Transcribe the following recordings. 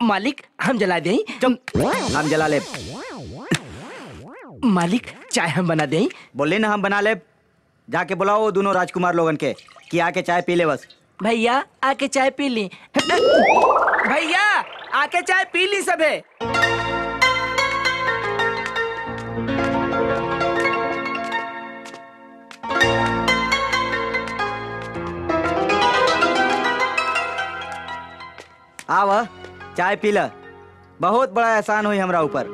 मालिक हम जला दें चुप हम जला ले मालिक चाय हम बना दें बोले ना हम बना ले जाके बुलाओ वो दोनों राजकुमार लोगन के कि आके चाय पी ले बस भैया आके चाय पी ली भैया आके चाय पी ली सबे आव चाय पी ल बहुत बड़ा एहसान हुई हमरा ऊपर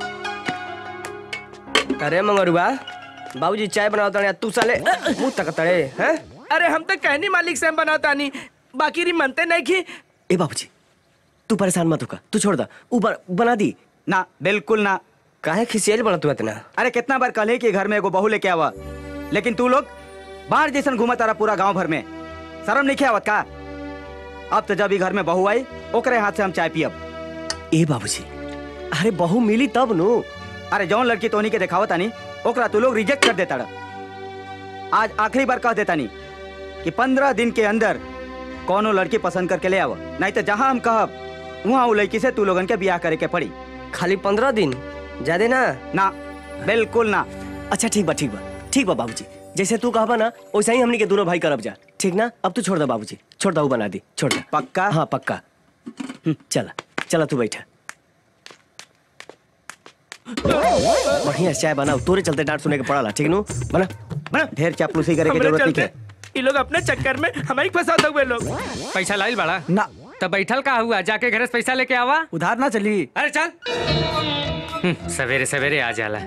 अरे मंगरुआ बाबूजी चाय बनाओ तड़े तू साले मुंह तक तड़े हैं अरे हम तो कहनी मालिक से हम बनाता नहीं बाकी री मनते नहीं की ए बाबूजी तू परेशान मत होका तू छोड़ दा ऊपर बना दी ना बिल्कुल ना काहे खिसियल बना तू इतना अरे कितना बार कल कि घर में एगो बहू लेके आवा लेकिन तू लोग बाहर जैसन घूमा तारा पूरा गांव भर में शर्म नहीं आवत का अब तो जब ही घर में बहू आई ओकरे हाथ से हम चाय पियब ए बाबूजी अरे बहू मिली तब नु अरे जौन लड़की तोनी के दिखावत आनी ओकरा तू लोग रिजेक्ट कर देता आज आखिरी बार कह देता नी कि पंद्रह दिन के अंदर कौनो लड़की पसंद करके ले आव नहीं तो जहाँ हम कहब वहाँ वो लड़की से तू लोगन के ब्याह करे के पड़ी खाली पंद्रह दिन ज्यादा ना ना बिल्कुल ना अच्छा ठीक बा ठीक बा ठीक बा बाबूजी जैसे तू कहबा ना वैसे ही हमनी के दोनों भाई करब जा ठीक ना अब तू छोड़ दे बाबूजी छोड़ दे वो बना दी छोड़ दे पक्का हाँ पक्का हम्म, चला चला तू बैठा बढ़िया से चाय बनाओ तोरे चलते डांट सुने के पड़ाला ठीक नु बना बना ढेर चापलूसी करे की हमरे जरूरत नहीं चलते है ये लोग अपने चक्कर में हमारी फंसाते हुए लोग पैसा लाइल बड़ा ना तब बैठल का हुआ जाके घर से पैसा लेके आवा उधार ना चली अरे चल हम्म, सवेरे सवेरे आ जाला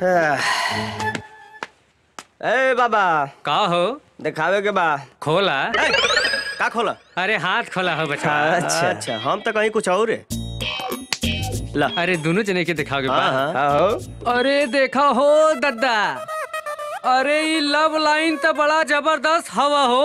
ए बाबा का हो दिखावे के बा खोला का खोला अरे हाथ खोला हो बच्चा अच्छा अच्छा हम तो कहीं कुछ और है ला अरे दोनों जने के दिखाओगे हाँ बा हाँ हो अरे देखा हो दद्दा अरे ये लव लाइन तो बड़ा जबरदस्त हवा हो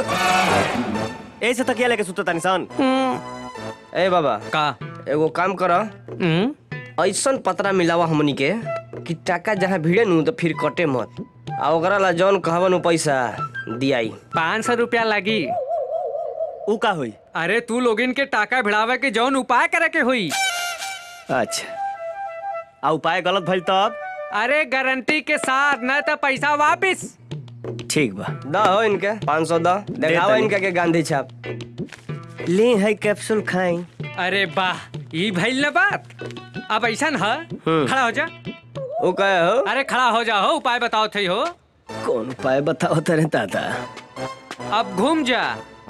ऐसे तकिया लेके सुतो तानी सन ए बाबा का एगो काम कर हम्म, ऐसन पतरा मिलावा हमनी के कि टाका जहाँ भिड़े नु तो फिर कटे मत आ ओकरा ला जौन कहबन उ पैसा दियाई पाँच सौ रुपया लगी उ का होई अरे तू लोगिन के टाका भिड़ावे के जौन उपाय करे के हुई अच्छा आ उपाय गलत भइल तब अरे गारंटी के साथ न तो पैसा वापिस ठीक बा द हो इनके पाँच सौ द देखावा तनी। इनके के गांधी छाप ले है कैप्सूल खाई अरे वाह ई भइल न बात अब ऐसा न खड़ा हो जा ओ कहे हो अरे खड़ा हो जा हो उपाय बताओ थे हो कौन उपाय बताओ तेरे दादा अब घूम जा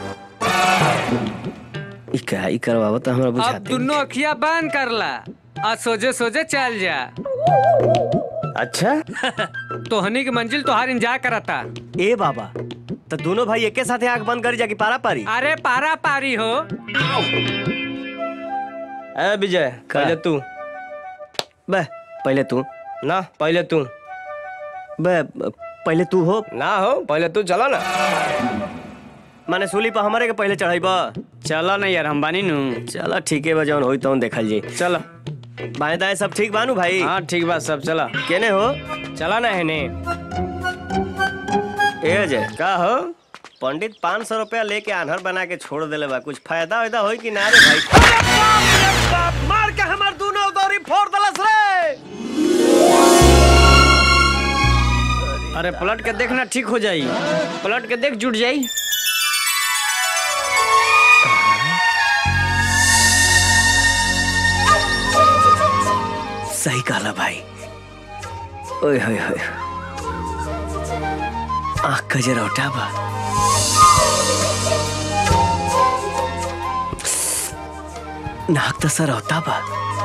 ई का ई करवावो तो हमरा अब बुझाते दोनों अखिया बंद कर ला और सोजे सोजे चल जा अच्छा तोहनी की मंजिल तोहार इंतजार करता ए बाबा तो दोनों भाई एके साथे आंख बंद करी जाके पारा पारी अरे पारा पारी हो ए विजय पहले तू बे पहले तू ना पहले तू बे पहले तू हो ना हो पहले तू चला ना माने सूली पर हमारे के पहले चढ़ाई चलो ना यार हम बानी नु चला ठीक है बा जौन होई तौन देखल जी चलो बाएं दाएं सब ठीक बानू भाई हाँ ठीक बात सब चला केने हो चला ना है ने ए अजय का हो पंडित पाँच सौ रुपया लेके आन्हर बना के छोड़ देले बा कुछ फायदा वायदा होई कि ना रे भाई मार के हमार दोनों दौरी फोड़ दलस रे अरे पलट के देखना ठीक हो जाई पलट के देख जुट जाई सही कहला भाई ओए होए होए आँख का जरा उठा बा नाक तो सर होता बा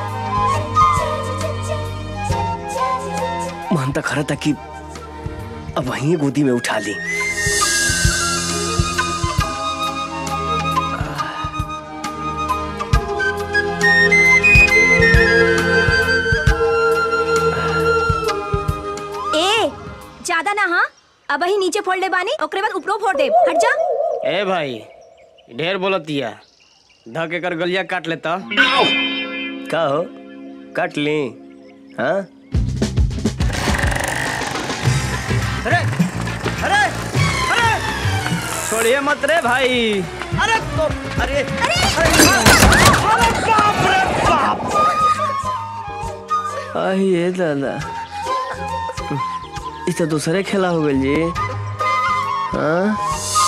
मन तो खरा था कि अब वहीं गोदी में उठा ली ए ज्यादा ना हाँ अब ही नीचे फोड़ ले बानी ओकरे बाद ऊपरो फोड़ दे हट जा ए भाई ढेर बोलतिया धके कर गलिया काट लेता का हो काट ली हाँ अरे अरे अरे छोड़िए मत रे भाई अरे तो अरे अरे अरे बाप रे बाप ये दादा ई तो दूसरे खेला हो गइल जी हाँ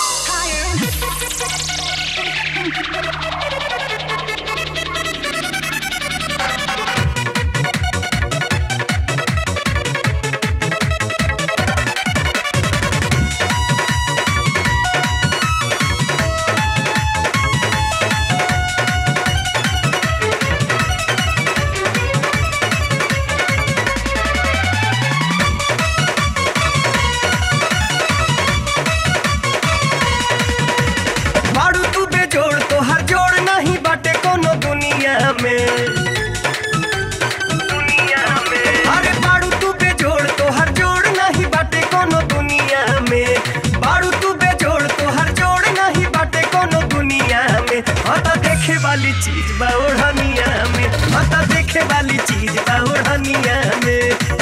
बाड़ू तू बेजोड़ तो हर जोड़ नहीं बाटे कोनो दुनिया में दुनिया में अरे बाड़ू तू बेजोड़ तो हर जोड़ नहीं बाटे कोनो दुनिया में बाड़ू तू बेजोड़ तो हर जोड़ नहीं बाटे कोनो दुनिया में हता देखे वाली चीज बा ओढ़निया में हता देखे वाली चीज बा ओढ़निया में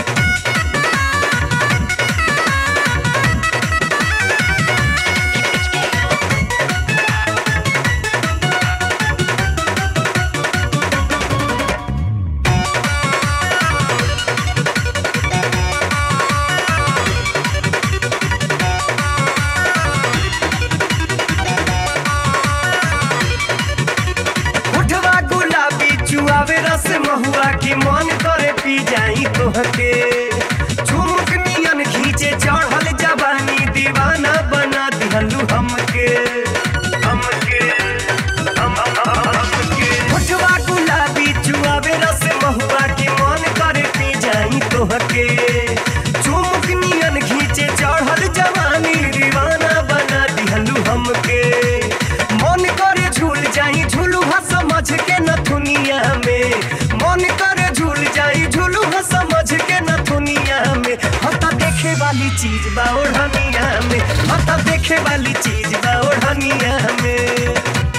उठवा गुलाबी चुआवे रस महुआ की मन करे पी जाई तोहके झुमुक नियन खींचे चढ़ल जवानी दीवाना बना दिहलू हमके हमके हम- हम- हमके उठवा गुलाबी चुआवे रस महुआ की मन करे पी जाई तोहके झुमुक नियन खींचे चढ़ल जवानी दीवाना बना दिहलू हमके मन करे झूल जाई झूलू हा समझ के न दुनिया में मन करे झूल जाई झूलू हा समझ के न दुनिया में हता देखे वाली चीज बा ओढ़निया में हता देखे वाली चीज बा ओढ़निया में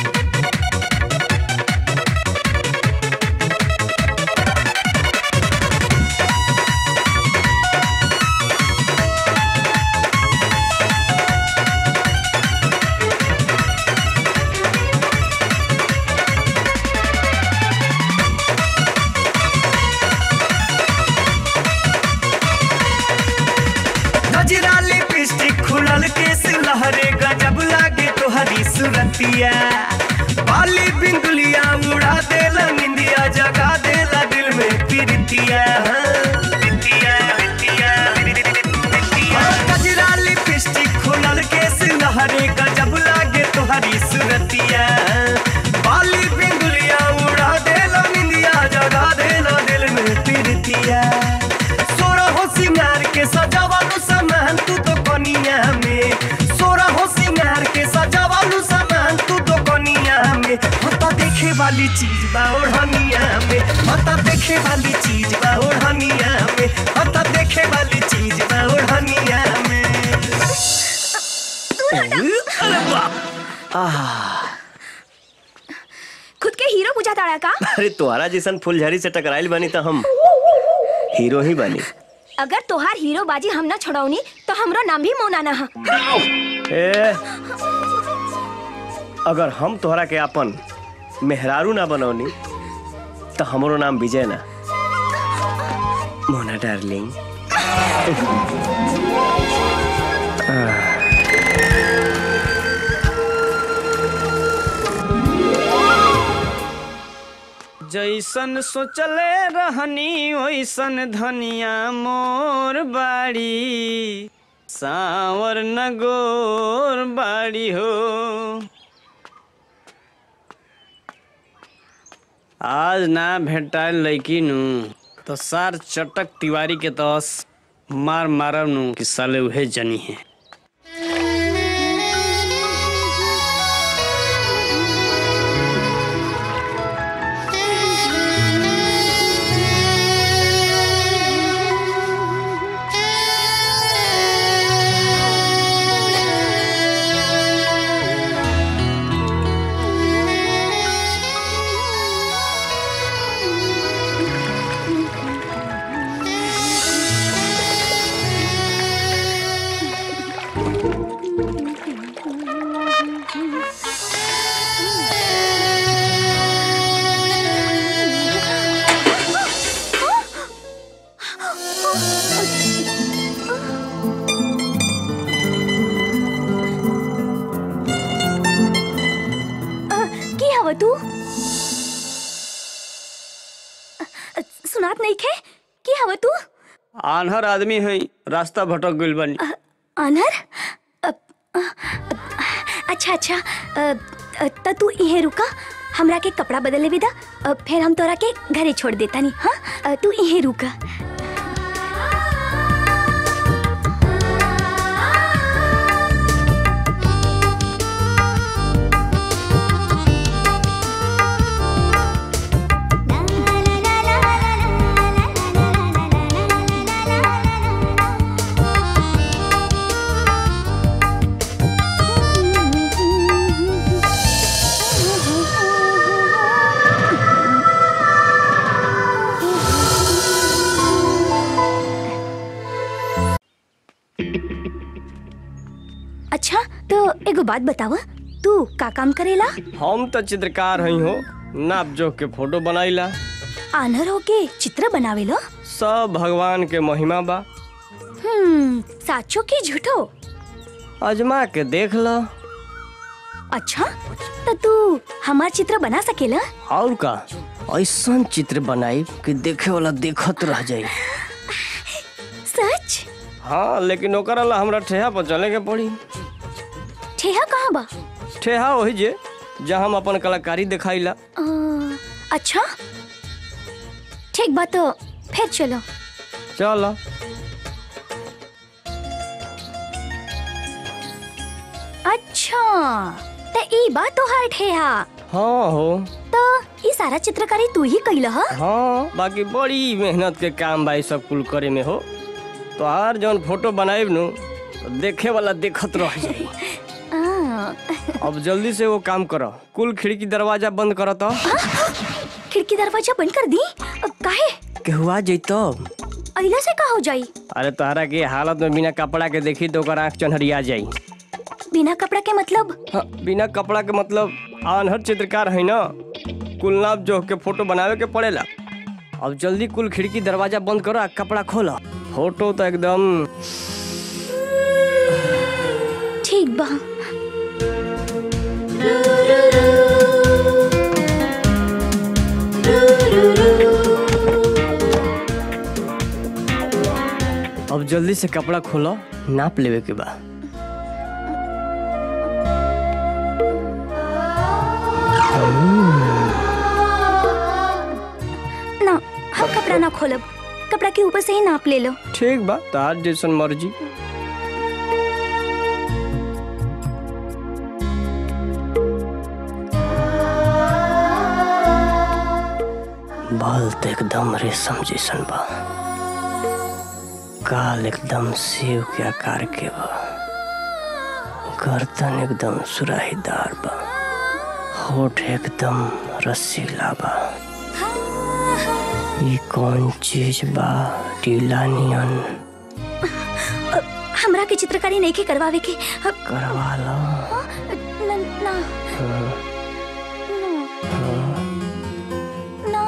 गजरा लिपस्टिक खुलल केस लहरे गजब लागे तोहरी सुरतिया बाली बिंदुलिया उड़ा देला निंदिया जगा देला दिल में प्रीतिया प्रीतिया, प्रीतिया, प्रीतिया। गजरा लिपस्टिक खुलल केस लहरे गजब लागे तोहरी सुरतिया बाली बिंदुलिया उड़ा देला निंदिया जगा देला दिल में प्रीतिया सोरा हो सिंगार के सजावालू सामान तू तो कनिया में सोरा हो सिंगार के सजावालू सामान तू तो कनिया में होता देखे वाली चीज बा ओढ़निया में होता देखे वाली चीज बा ओढ़निया में होता देखे वाली चीज बा ओढ़निया में खुद के हीरो बुझा ताड़ा का अरे तुम्हारा जैसन फुलझड़ी से टकराइल बनी तो हम हीरो ही बनी अगर तोहार हीरो बाजी हम ना छोड़ौनी तो हमरो नाम भी मौनाना हा ए अगर हम तोहरा के अपन मेहरारू ना बनौनी तो हमरो नाम विजय ना मोना डार्लिंग जैसन सोचले रहनी वैसन धनिया मोर बाड़ी सावर नगोर बाड़ी हो आज ना भेटाइल लैकी नु तो सार चटक तिवारी के तस मार मारब नु कि साले उहे जनी है अ, सुनात नहीं खे की हव तू आन्हर आदमी है रास्ता भटक गइल बानी अनर अ, अ, अच्छा अच्छा अ, अ, त तू इहे रुका हमरा के कपड़ा बदले विदा अ, फिर हम तोरा के घरे छोड़ देता नी हाँ अ, तू इहे रुका अच्छा तो एगो बात बतावा तू का काम करेला हम तो चित्रकार हई हो नाप जोख के फोटो बनाईला आनर होके चित्र बनावेला सब भगवान के महिमा बा हम्म साचो की झूठो अजमा के देख ल अच्छा तो तू हमार चित्र बना सकेला और का ऐसा चित्र बनाई कि देखे वाला देखत रह जाई सच हाँ लेकिन ओकरा ला हमरा ठेहा पर चले के पड़ी ठेहा कहाँ बा ठेहा वही जे जहाँ हम अपन कलाकारी दिखाईला अ, अच्छा ठीक बा तो फिर चलो चल अच्छा तो ई बा तोहार ठेहा हाँ हो तो ई सारा चित्रकारी तू ही कैला ह हाँ बाकी बड़ी मेहनत के काम बा ई सब कुल करे में हो तो हर जौन फोटो बनाएब नु तो देखे वाला देखत रह जाई आ, अब जल्दी से वो काम करो कुल खिड़की दरवाजा बंद करो तो खिड़की दरवाजा बंद कर दी अ, काहे केहुआ जैतो अइला से का हो जाई अरे तोहरा के हालत में बिना कपड़ा के देखी तो ओकर आँख चन्हरिया जाई बिना कपड़ा के मतलब हाँ, बिना कपड़ा के मतलब आनहर चित्रकार है ना कुल नाप जोख के फोटो बनावे के पड़ेला अब जल्दी कुल खिड़की दरवाजा बंद करो आ कपड़ा खोलो फोटो तो एकदम ठीक बा अब जल्दी से कपड़ा खोलो नाप लेवे के बा ना हम कपड़ा ना खोलब कपड़ा के ऊपर से ही नाप ले लो ठीक बा तार जैसन मर्जी बाल तो एकदम रेशम जैसन बा काल एकदम सेव के आकार के बा गर्दन एकदम सुराहीदार बा होठ एकदम रसीला बा ये कौन चीज बा टीला नियन हमरा के चित्रकारी नहीं के करवावे के अ, करवा लो न, ना ना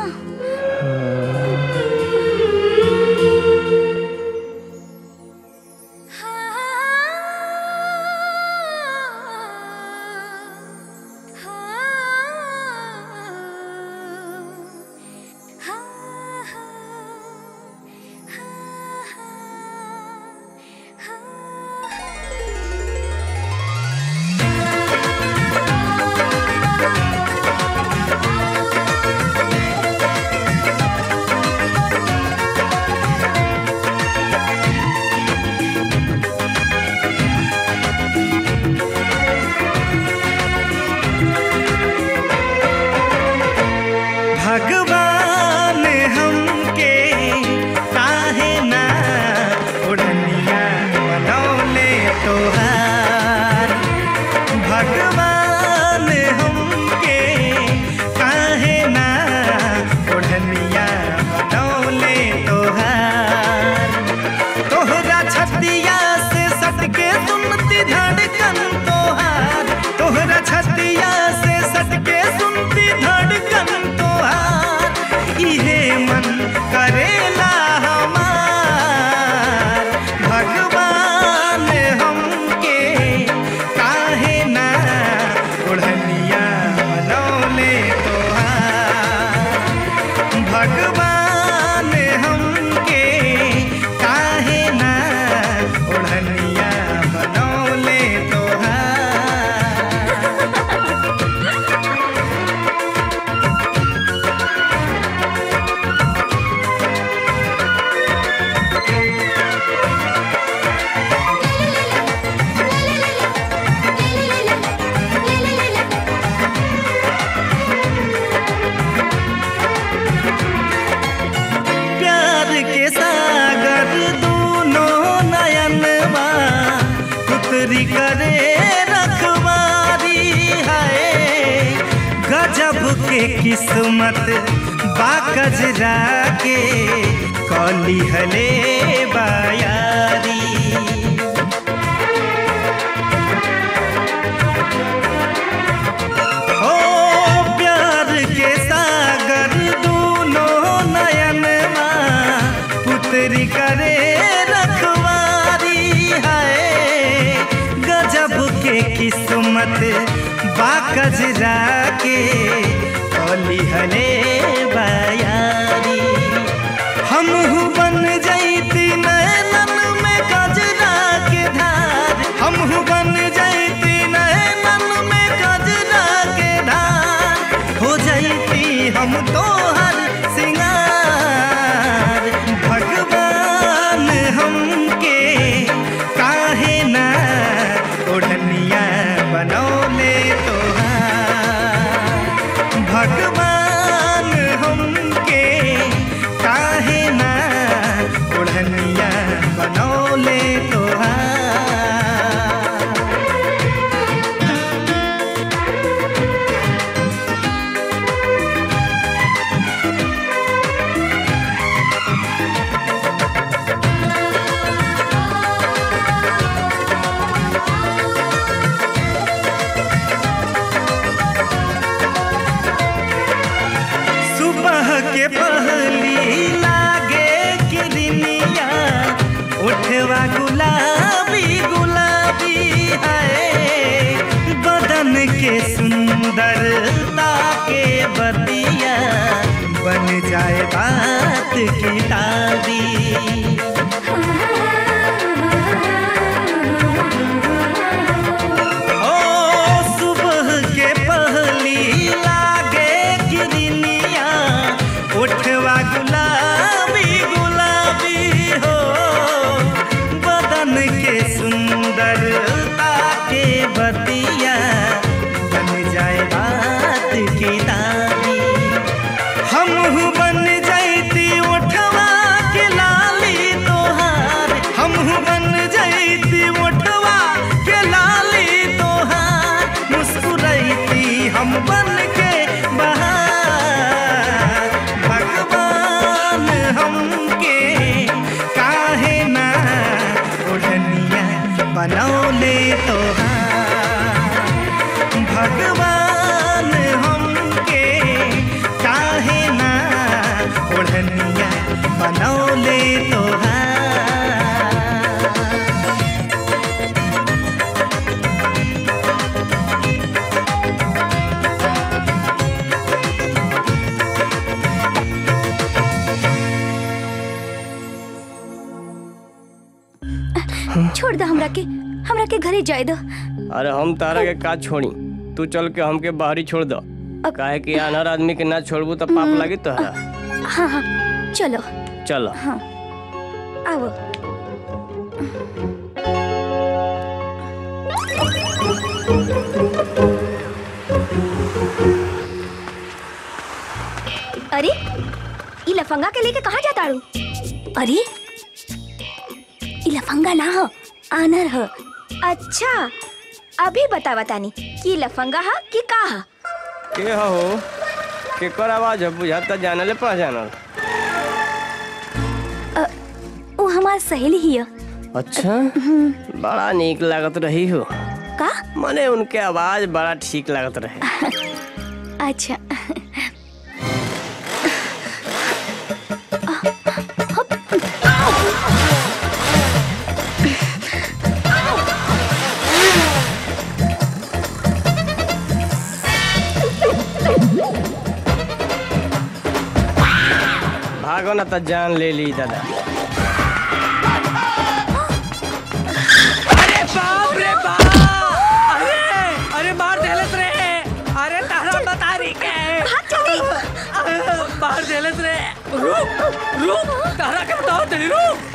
किस्मत बाकजरा के कली हले बायारी ओ प्यार के सागर दूनों नयन पुत्री करे रखवारी है गजब के किस्मत बाकजरा के कली हले बयारी हम बन जैती नैनन में गजरा के धार हम बन जैती नैनन में गजरा के धार हो जैती हम तोहर सिंगार भगवान हमके काहे ना ओढ़निया बनौले तोहार भगवान हमके काहे ना ओढ़निया बनौले तोहार सुबह के पहली लागे किरनिया उठवा गुलाबी गुलाबी है बदन के सुंदरता के बतिया बन जाए बात की दादी ओ सुबह के पहली लागे किरनिया उठवा गुलाबी गुलाबी हो बदन के सुंदरता के बतिया बन जाए बात की दादी हम बन जैती उठवा के लाली तोहार हम बन जैती उठवा के लाली तोहार मुस्कुरैती हम बन के बहार भगवान हमके काहे ना ओढ़निया बनौले तोहार भगवान हमके काहे ना ओढ़निया बनौले तोहार छोड़ दो हमरा के हमरा के घरे जाए दो अरे हम तारा के का छोड़ी तू चल के हमके बाहरी छोड़ दो काहे कि अनहर आदमी के ना छोड़बू तो पाप लगी तोहरा हाँ हाँ चलो चलो हाँ आओ अरे ई लफंगा के लेके कहाँ जाता रू अरे ई लफंगा ना हो आनर हो अच्छा अभी बतावा तानी कि लफंगा हा कि का हा के हो केकर आवाज है बुझाता जानले पहचानल वो हमार सहेली ही है अच्छा बड़ा नीक लागत रही हो का मने उनके आवाज बड़ा ठीक लागत रहे अच्छा भागो ना तो जान ले ली दादा अरे बाप रे बाप अरे अरे मार देलस रे अरे तारा बता रही के मार देलस रे रुक रुक तारा के बता दे रुक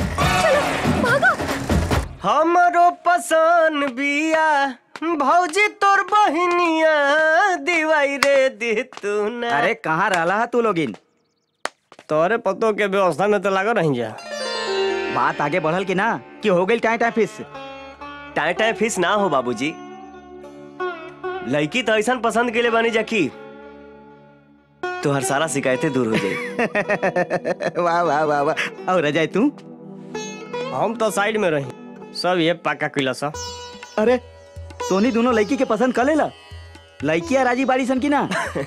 हमरो पसंद बिया भौजी तोर बहिनिया दिवाई रे दे तू ना अरे कहाँ रहला है तू लोगिन तोरे पतो के व्यवस्था में तो लागो रही जा बात आगे बढ़ल कि ना कि हो गई टाइम टाइम फिस टाइम टाइम फिस ना हो बाबूजी लड़की तो ऐसा पसंद के लिए बनी जा की तो हर सारा शिकायतें दूर हो जाए वाह वाह वाह वाह और अजय तू हम तो साइड में रही सब ये पक्का किला सा अरे तोनी दोनों लड़की के पसंद कर लेला लड़किया राजी बाड़ी सन की ना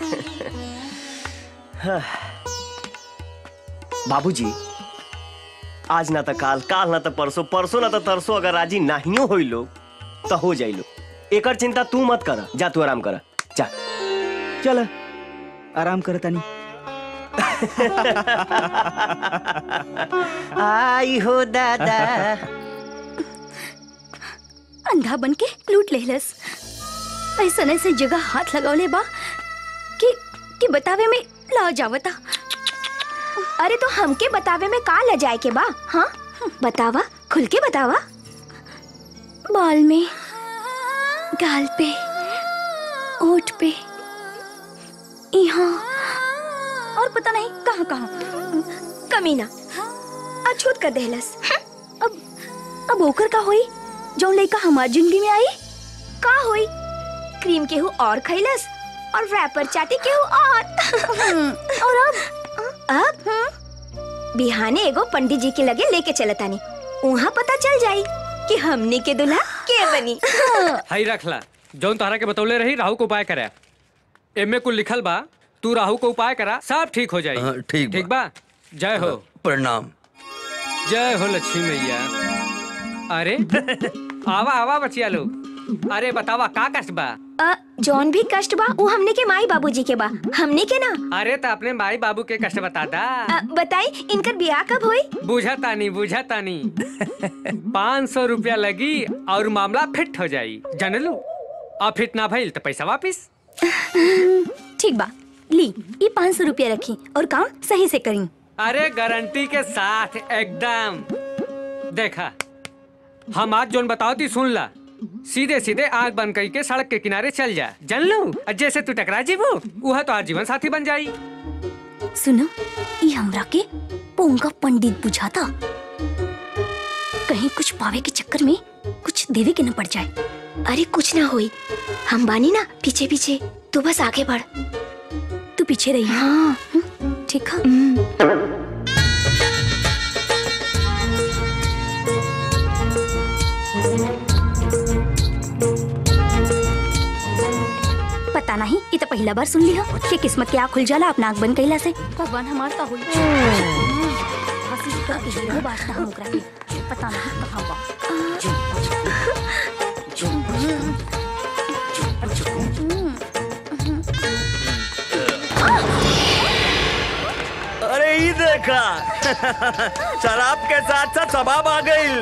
बाबूजी आज ना तो काल काल ना तो परसों परसों ना तो तरसों अगर राजी नाहियो होई लोग तो हो जाई लोग एकर चिंता तू मत कर जा तू आराम कर जा चल आराम कर तनी आई हो दादा अंधा बन के लूट लेलस ऐसा ऐसे जगह हाथ लगौले बा कि कि बतावे में ला जावता अरे तो हमके बतावे में का ल जाए के बा हाँ बतावा खुल के बतावा बाल में गाल पे ओठ पे यहाँ और पता नहीं कहाँ कहाँ कमीना अछूत कर देहलस अब अब ओकर का होई जौन लड़का हमार जिंदगी में आई का होई क्रीम केहू और खैलस और रैपर चाटी केहू और और अब अब बिहाने एगो पंडित जी के लगे लेके चलतानी वहाँ पता चल जाई कि हमने के दुल्हा के बनी हई रखला जौन तोहरा के बतौले रही राहु को उपाय करे एमे कुल लिखल बा तू राहु को उपाय करा सब ठीक हो जाई हाँ, ठीक बा। ठीक बा जय हो प्रणाम जय हो लक्ष्मी मैया अरे आवा आवा बचिया लोग अरे बतावा का कष्ट बा अ, जौन भी कष्ट बा वो हमने के माई बाबूजी के बा हमने के ना अरे तो अपने माई बाबू के कष्ट बता दा अ, बताई इनकर ब्याह कब होई बुझा तानी बुझा तानी पाँच सौ रुपया लगी और मामला फिट हो जाई जानलू और फिट ना भइल तो पैसा वापिस ठीक बा ली ये पाँच सौ रुपया रखी और काम सही से करी अरे गारंटी के साथ एकदम देखा हम आज जोन बताओ ती सुन ला सीधे सीधे आग बंद करके सड़क के किनारे चल जा जान लो और जैसे तू टकरा जीवो वह तो आज जीवन साथी बन जाई सुनो ये हमरा के पोंगा पंडित बुझाता कहीं कुछ पावे के चक्कर में कुछ देवे के न पड़ जाए अरे कुछ ना होई हम बानी ना पीछे पीछे तू बस आगे बढ़ तू पीछे रही हाँ ठीक है पता नहीं ये तो पहला बार सुन लिया कि किस्मत के आँख खुल जाला अपना आँख बंद कैला से भगवान हमार का हुई हंसी का हीरो बाजता हम ओकरा के पता नहीं कहाँ बा अरे ये देखा शराब के साथ साथ सबाब आ गई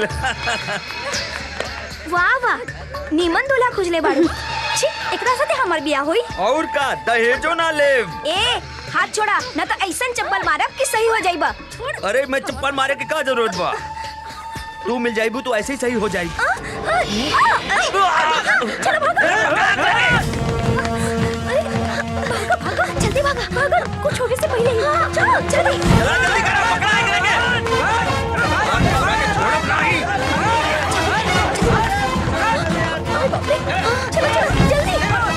वाह वाह नीमन दूल्हा खुजले बाड़ू छी एकरा साथे हमर बियाह होई और का दहेजो ना ले ए हाथ छोड़ा न तो ऐसन चप्पल मारब कि सही हो जाइबा अरे मैं चप्पल मारे के का जरूरत बा तू मिल जाइबू तो ऐसे ही सही हो जाई भागा जल्दी भागा भागा कुछ होने से पहले ही चलो जल्दी अरे बाप रे, चलो चलो जल्दी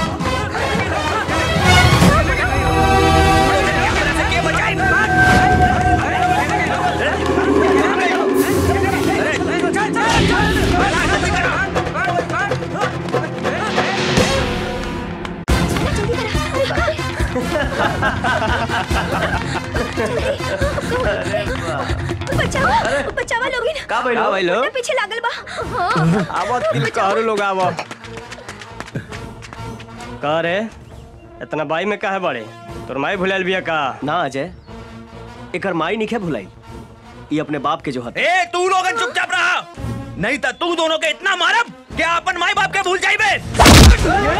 बचाओ बचावा लोगी ना का भइल? का भइल? मुन्ना पीछे लागल बा हाँ आवो दिल कहरो लोग आवो का रे इतना बाई में काहे बड़े तोर माई भुलाइल बिया का ना अजय एकर माई निखे भुलाई ये अपने बाप के जो हत ए तू लोग चुपचाप रहा नहीं तो तू दोनों के इतना मारब कि अपन माई बाप के भूल जाइबे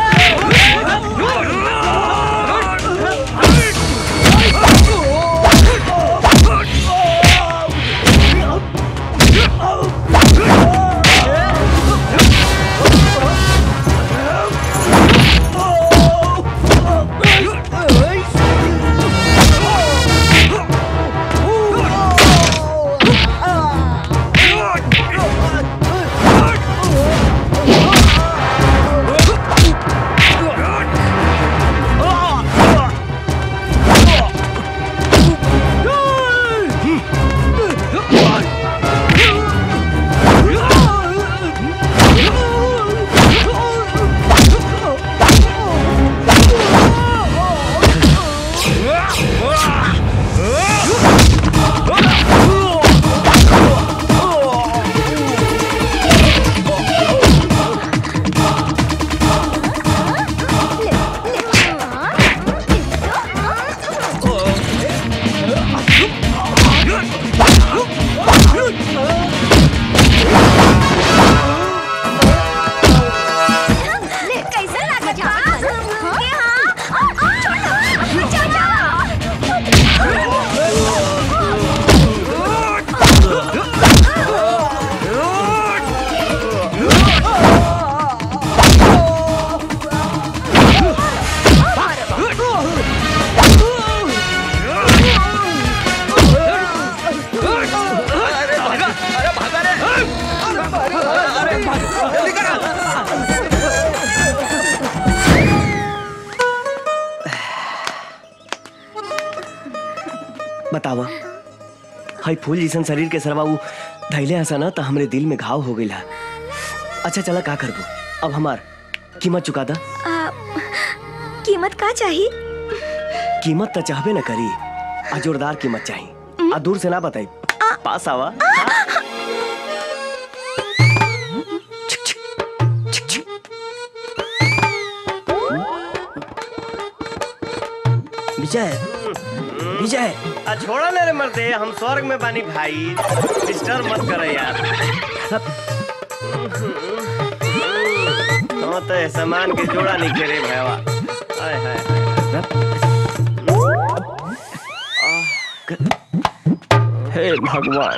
Oh! कैसे लागत बा? बतावा हाई फूल जैसन शरीर के सरवा उ धैले हसा ना तो हमरे दिल में घाव हो गई अच्छा चला का करबो अब हमार कीमत चुका दा आ, कीमत का चाहिए कीमत तो चाहबे न करी आ जोरदार कीमत चाहिए आ दूर से ना बताई पास आवा विजय विजय आ छोड़ा ना रे मर्दे हम स्वर्ग में बानी भाई डिस्टर्ब मत करे यार तो तो सामान के जोड़ा नहीं करे भैया हाय हाय हे भगवान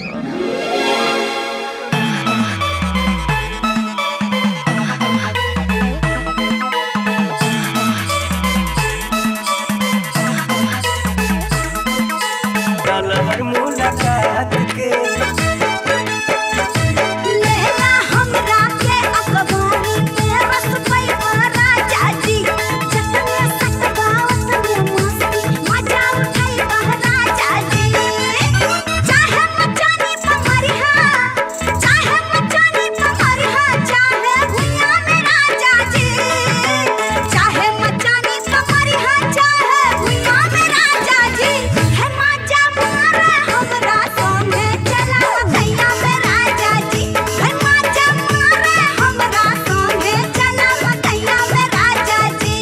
हर मुलाकात के लेला हमरा के अखबारी में रस पैवा राजा जी जतने सटबावत में मस्ती मजा उठाई बह राजा जी चाहे मचानी पमरी हा चाहे मचानी पमरी हा चाहे भुइया में राजा जी चाहे मचानी पमरी हा चाहे भुइया में राजा जी है मजा मारे हमरा संगे चला भैया में राजा जी है मजा मारे हमरा संगे चला भैया में राजा जी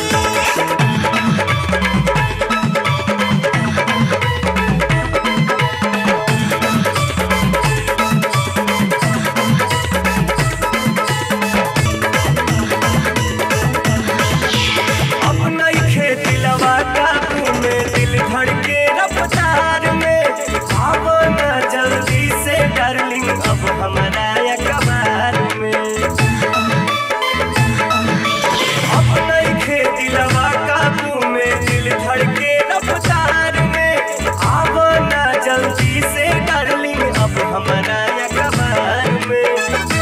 अब नई खेती लवा काबू में दिल धड़के रफ्तार में आवो ना जल्दी से डार्लिंग अब हमारा अखबार में अब नई खेती लवा काबू में दिल धड़के रफ्तार में आवो ना जल्दी से डार्लिंग अब हमारा अखबार में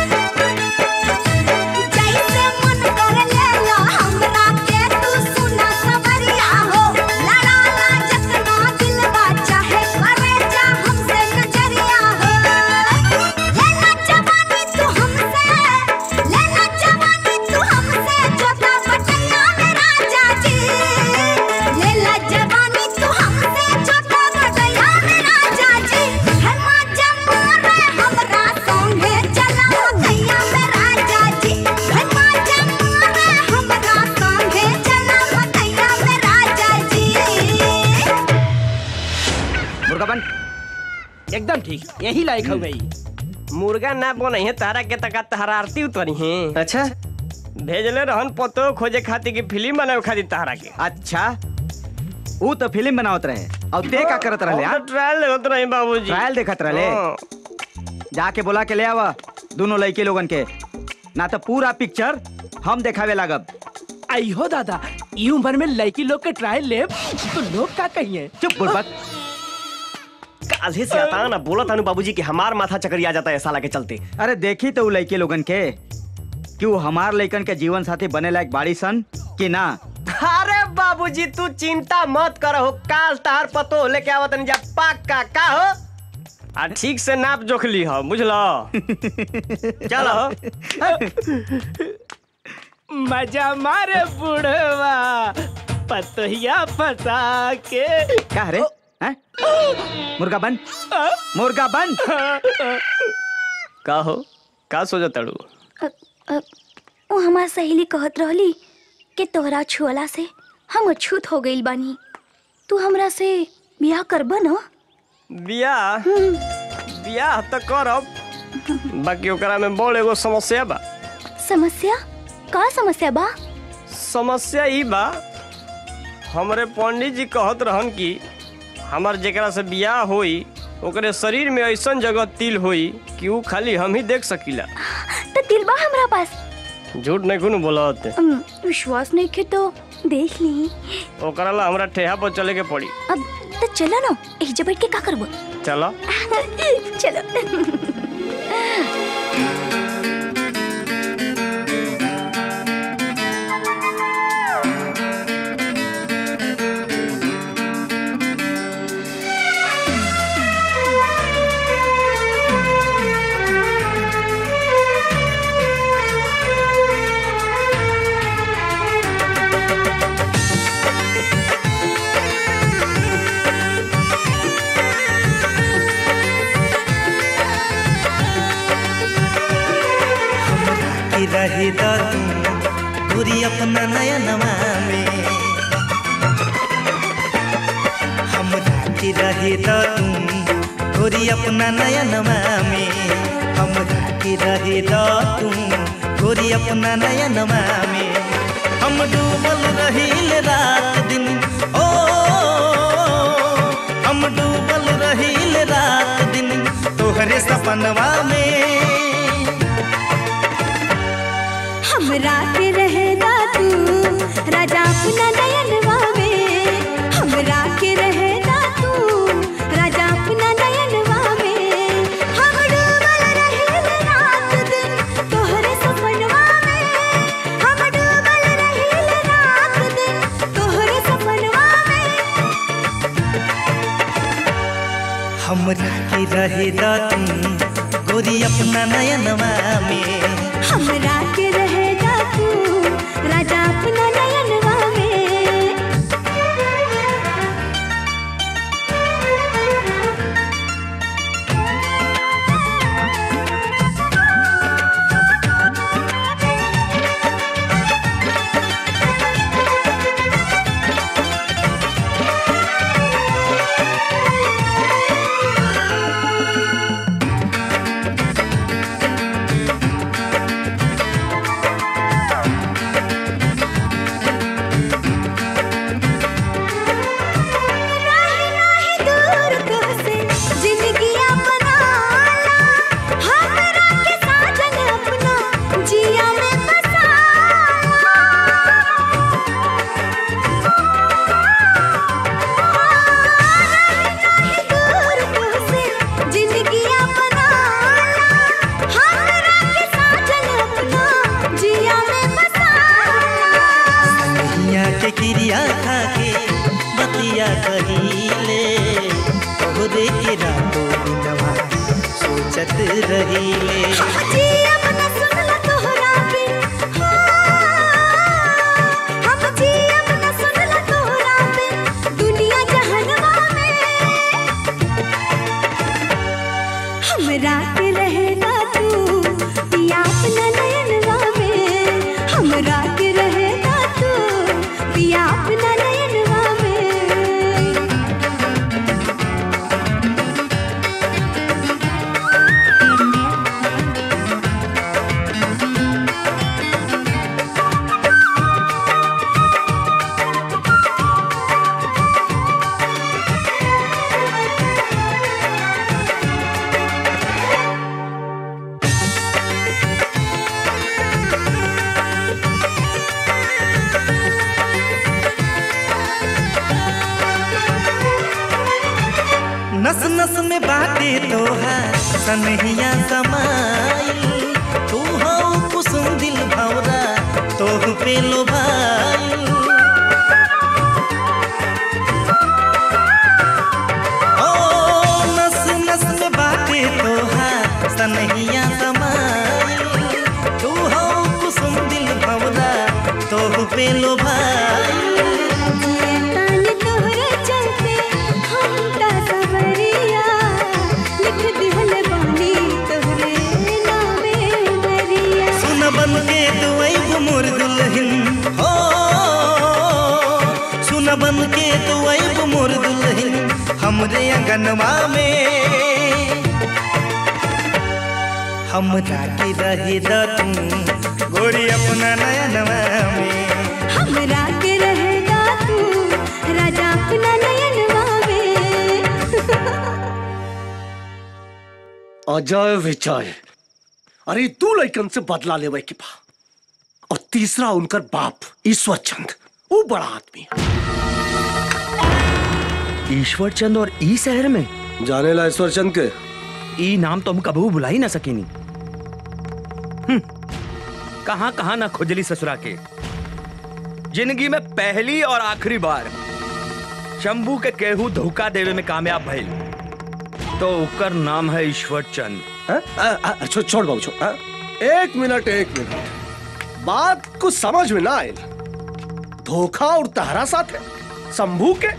जैसे मन कर लेला हमरा के तू सुना सवरिया हो लड़ाला जतना दिलवा चाहे करे जा हमसे नजरिया हो लेला जवानी तू हमसे लेला जवानी तू हमसे जोता बटैया में राजा जी लेला जवानी तू हमसे जोता बटैया में राजा जी है मजा मारे हमरा संगे चला भैया में राजा जी है मजा मारे हमरा संगे चला भैया में राजा जी मुर्गा बन एकदम ठीक यही लायक हो गई मुर्गा ना बने है तारा के तका तहरारती उतरी है अच्छा भेजले रहन पतो खोजे खातिर की फिल्म बनावे खातिर तारा के अच्छा ऊ तो फिल्म बनावत रहे और ते का करत रहे यार ट्रायल होत रही बाबूजी ट्रायल देखत रहे हाँ। जाके बोला के ले आवा दोनों लड़के लोगन के ना तो पूरा पिक्चर हम देखावे लागब आई हो दादा ई उम्र में लड़की लोग के ट्रायल ले तो लोग का कहिए चुप बुड़बक काल्हे से आता ना बोला तानू बाबूजी कि हमार माथा चकरिया जाता है साला के चलते अरे देखी तो उ लड़के लोगन के कि वो हमार लड़कन के जीवन साथी बने लायक बाड़ी सन कि ना अरे बाबूजी तू चिंता मत करो काल तार पतो लेके आवत नहीं जा पक्का का हो आ ठीक से नाप जोख ली हो बुझलो चलो मजा मारे बुढ़वा पतहिया फंसा के क्या रे हैं? मुर्गा बन मुर्गा बन का हो का सोचा तड़ू अ, अ, वो हमार सहेली कहत रहली कि तोहरा छुअला से हम अछूत हो गइल बानी तू हमरा से बियाह करब न बियाह बियाह तो करब बाकी ओकरा में बड़ एगो समस्या बा समस्या का समस्या बा समस्या ई बा हमरे पंडित जी कहत रहन कि हमार जेकरा से बियाह होई ओकरे शरीर में ऐसन जगह तिल होई कि ऊ खाली हम ही देख सकीला तो दिल बा हमरा पास झूठ नहीं कुन बोलत अम, विश्वास नहीं के तो देख ली ओकरा ला हमरा ठेहा पर चले के पड़ी अब तो चलो ना एक बैठ के का करबो चला चलो की रही दादू पूरी अपना नया नवा में हम की रही दादू पूरी अपना नया नवा में हम की रही दादू पूरी अपना नया नवा में हम डूबल रहील रात दिन ओ हम डूबल रहील रात दिन तोहरे सपनवा में हमरा के रहेगा तू राजा अपना नयनवा में हमरा के रहेगा तू राजा अपना नयनवा में हम डूबल रहिल रात दिन तोहरे सपनवा में हम डूबल रहिल रात दिन तोहरे सपनवा में हमरा के रहे दातू गोरी अपना नयनवा में हमरा के रहेगा तू राजा अपना नयनवा में राही राही दूर तुझसे जिंदगी अपनाला हमरा के साजन अपना जिया में बसाला राही राही दूर तुझसे जिंदगी अपनाला हमरा के साजन अपना जिया में बसाला दुनिया के क्रिया खा के बतिया कहिले तोहरे के रातों दिनवा सोचत रहीले जिया बना सुनला तोहरा बिन हम जिया बना सुनला तोहरा बिन दुनिया जहनवा में हमरा के रहेगा तू पिया अपना नयनवा में हमरा के रहेगा तू पिया अपना नयनवा में नस नस में बाटे तोहार सनहिया समाइल तू हो कुसुम दिल भौरा तोह पे लो भाई ओ नस नस में बाटे तोहार सनहिया समाइल तू हो कुसुम दिल भौरा तोह पे लो भाई हमरे अंगनवा में हमरा के रहे द तू गोरी अपना नयनवा में हमरा के रहेगा तू राजा अपना नयनवा में अजय विजय अरे तू लड़कन से बदला लेवे के बा और तीसरा उनकर बाप ईश्वर चंद वो बड़ा आदमी ईश्वर चंद और ई शहर में जाने ला ईश्वर चंद के ई नाम तो हम कबू बुला ही ना सकीनी हम्म, कहां कहां ना खुजली ससुरा के जिंदगी में पहली और आखिरी बार शंभू के केहू धोखा देवे में कामयाब भइल तो उकर नाम है ईश्वर चंद हाँ? आ, आ, आ, छो, छोड़ बाबू छोड़ हाँ? एक मिनट एक मिनट बात कुछ समझ में ना आयल धोखा और तहरा साथ है शंभू के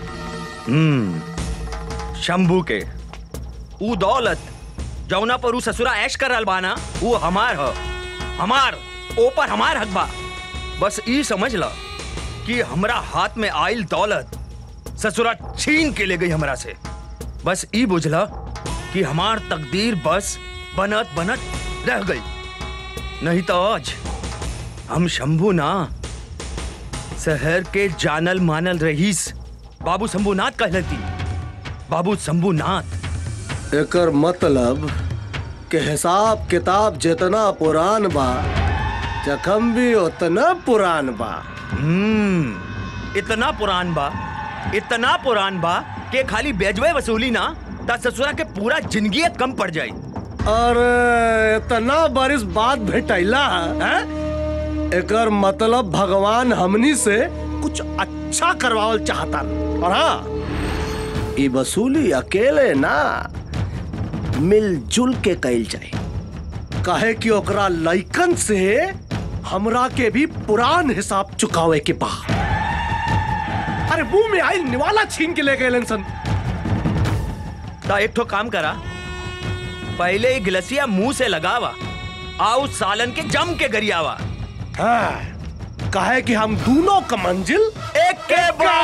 हम्म शंभू के ऊ दौलत जौना पर ऊ ससुरा ऐश कर रहल बाना ऊ हमार ह हमार ऊपर हमार हक बा बस ई समझ ला कि हमरा हाथ में आइल दौलत ससुरा छीन के ले गई हमरा से बस ई बुझला कि हमार तकदीर बस बनत बनत रह गई नहीं तो आज हम शंभू ना शहर के जानल मानल रहीस बाबू शंभूनाथ कहलती बाबू शंभूनाथ एकर मतलब के हिसाब किताब जितना पुरान बा जखम भी उतना पुरान बा हम्म इतना पुरान बा इतना पुरान बा कि खाली बेजवे वसूली ना ता ससुरा के पूरा जिंदगी कम पड़ जाई अरे इतना बरिस बाद भेटैला हैं? एकर मतलब भगवान हमनी से कुछ अच्छा करवावल चाहता और हाँ ई वसूली अकेले ना मिलजुल के कैल जाए काहे कि ओकरा लइकन से हमरा के भी पुरान हिसाब चुकावे के बा अरे मुंह में आई निवाला छीन के ले गए सन ता एक ठो काम करा पहले ही गिलसिया मुंह से लगावा आओ सालन के जम के गरियावा हाँ काहे कि हम दोनों का मंजिल एक के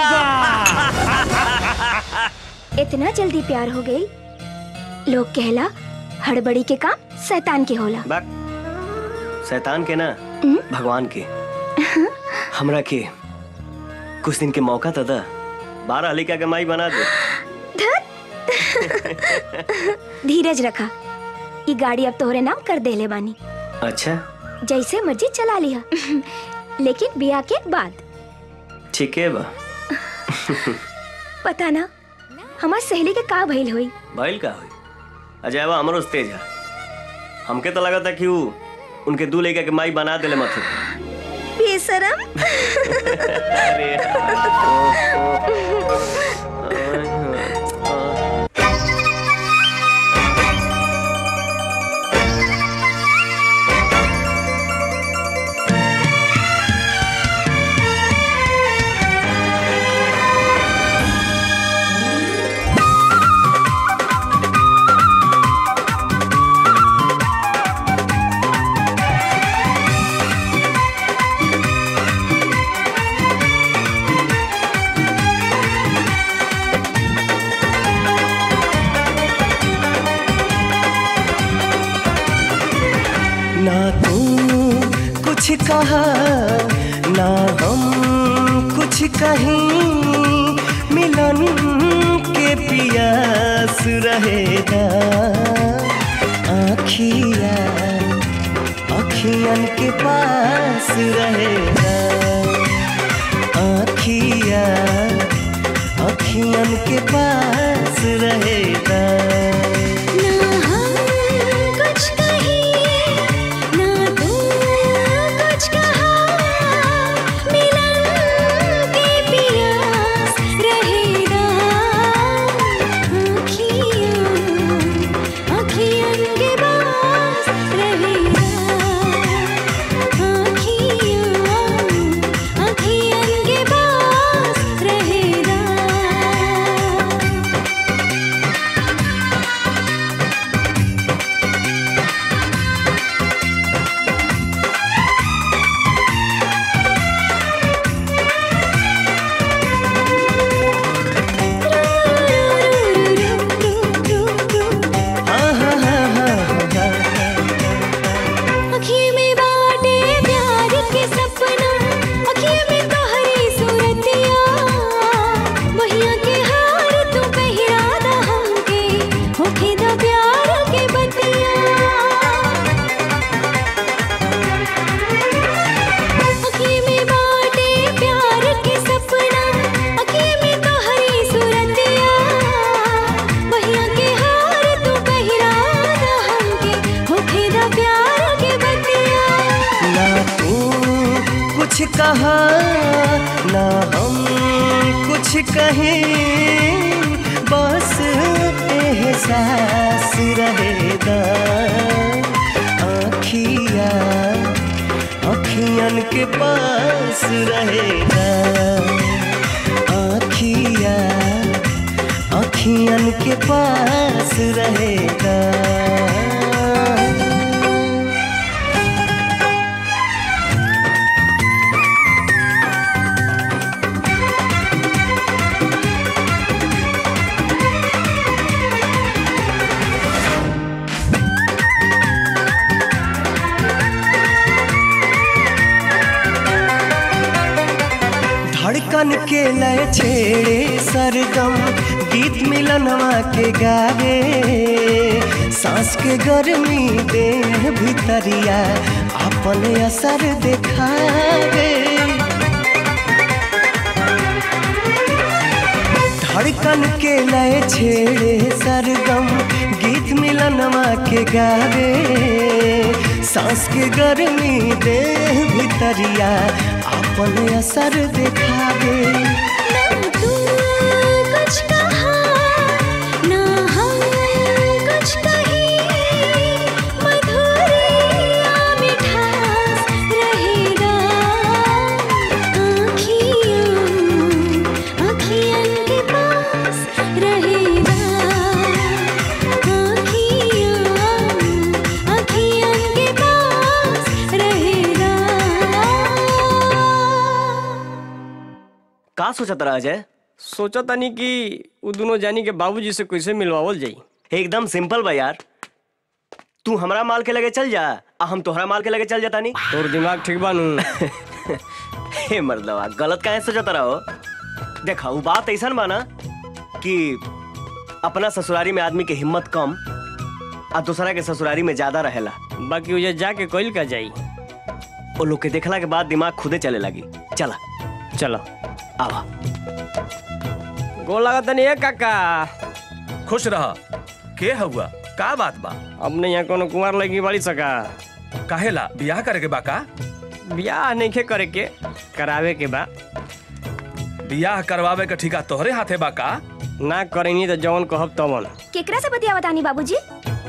इतना जल्दी प्यार हो गई लोग कहला हड़बड़ी के काम शैतान के होला बाक शैतान के ना भगवान के हमरा के कुछ दिन के मौका तो दा बारह हलिका के माई बना दे धीरज रखा ये गाड़ी अब तोहरे नाम कर देले बानी अच्छा जैसे मर्जी चला लिया लेकिन बिया के बाद ठीक है बा पता ना हमार सहेली के का भइल होई भइल का हुई अजय बा हमरो तेज है हमके तो लगा था कि वो उनके दू लड़का के माई बना देले मथे बेशरम अरे ना तू कुछ कहा ना हम कुछ कहीं मिलन के पियास रहेगा आखिया अखियन के पास रहेगा आखिया अखियन के पास रहेगा कुछ कहीं ना तू कुछ कहा मिलन के पियास रहेगा आँखियाँ आँखियन के पास रहेगा आँखियाँ आँखियन के पास रहेगा कहा ना हम कुछ कहें बस एहसास रहेगा आखिया अखियन के पास रहेगा आखिया अखियन के पास रहेगा धड़कन के लय छेड़े सरगम गीत मिलनवा के गावे सांस के गर्मी देह भितरिया अपने असर दिखावे धड़कन के लय छेड़े सरगम गीत मिलनवा के गावे सांस के गर्मी देह भितरिया अपने असर दिखावे कुछ कहा ना हम कुछ कहे मधुरिया मिठास रहेगा आँखियों आँखियन के पास रहेगा आँखियों आँखियन के पास रहेगा का सोचत रहा अजय सोचा तनी कि उ दोनों जानी के बाबूजी से कैसे मिलवावल जाई एकदम सिंपल बा यार तू हमरा माल के लगे चल जा आ हम तोहरा माल के लगे चल जाता नहीं तोर दिमाग ठीक बानू हे मर्दवा गलत काहे सोचत रहो देखा वो बात ऐसा बा ना कि अपना ससुरारी में आदमी के हिम्मत कम आ दूसरा के ससुरारी में ज्यादा रहेला बाकी उजे जाके कोइल का जाई वो लोग के देखला के बाद दिमाग खुदे चले लगी चला चलो आवा गोल लगा तनी ए काका खुश रह के हुआ का बात बा अपने यहाँ कोनो कुमार लगी बड़ी सका काहेला बियाह करे के बा का बियाह नहीं करे के करावे के बा बियाह करवावे के ठिका तोहरे हाथे बा का ना करेनी तो जवन कहब तवन केकरा से बतियावत आनी बाबूजी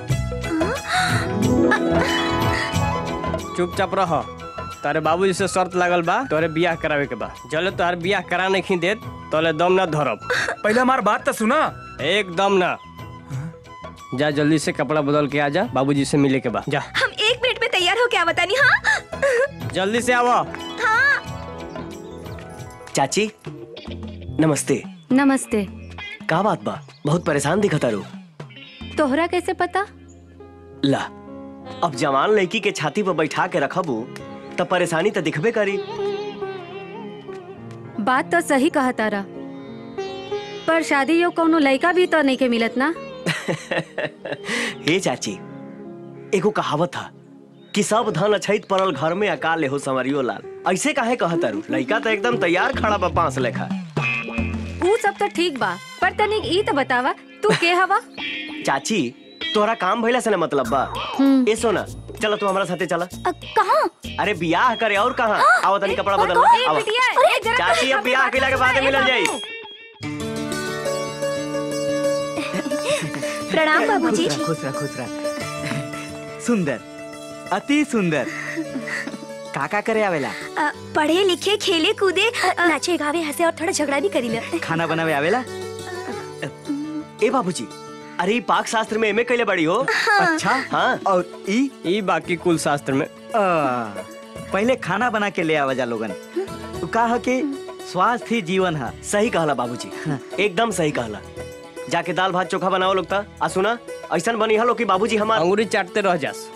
चुपचाप रह तारे बाबूजी से शर्त लागल बा तोरे बियाह करावे के बा जले तोहर बियाह करा नहीं देत तोले दम ना धरब पहले हमार बात तो सुना एकदम ना जा जल्दी से कपड़ा बदल के आ जा बाबूजी से मिले के बा जा हम एक मिनट में तैयार होके आवत आनी हाँ जल्दी से आवो चाची नमस्ते नमस्ते का बात बा बहुत परेशान दिखता रू तोहरा कैसे पता ला अब जवान लड़की के छाती पर बैठा के रखबू तो परेशानी तो दिखबे करी बात तो सही कहा तारा पर शादी यो कोनो लड़का भी तो नहीं के मिलत ना हे चाची एगो कहावत था कि सब धन अछैत पड़ल घर में अकाल हो संवरियो लाल ऐसे काहे कहता रू लड़का तो एकदम तैयार खड़ा बा पांच लेखा ऊ सब तो ठीक बा पर तनिक ई तो बतावा तू के हवा चाची तोहरा काम भइला से ना मतलब बा ए सोना चलो तू हमारा साथे चला कहाँ अरे बियाह करे और कहाँ आओ तनी कपड़ा बदल कौन? आओ बिटिया, ए, जरा चाची अब बियाह केला के बाद मिलल जाई प्रणाम बाबूजी खुश रह खुश रह खुश रह सुंदर अति सुंदर काका करे आवेला अ, पढ़े लिखे खेले कूदे अ, नाचे गावे हंसे और थोड़ा झगड़ा भी करी ले खाना बनावे आवेला ए बाबूजी अरे ई पाक शास्त्र में एमए कैले बड़ी हो अच्छा हाँ और ई ई बाकी कुल शास्त्र में आ, पहले खाना बना के ले आवा जा लोगन तू कहा कि स्वास्थ्य ही जीवन है सही कहला बाबूजी एकदम सही कहला जाके दाल भात चोखा बनाओ लोग ता आ सुना ऐसा बनी हलो कि बाबूजी हमार अंगूरी चाटते रह जास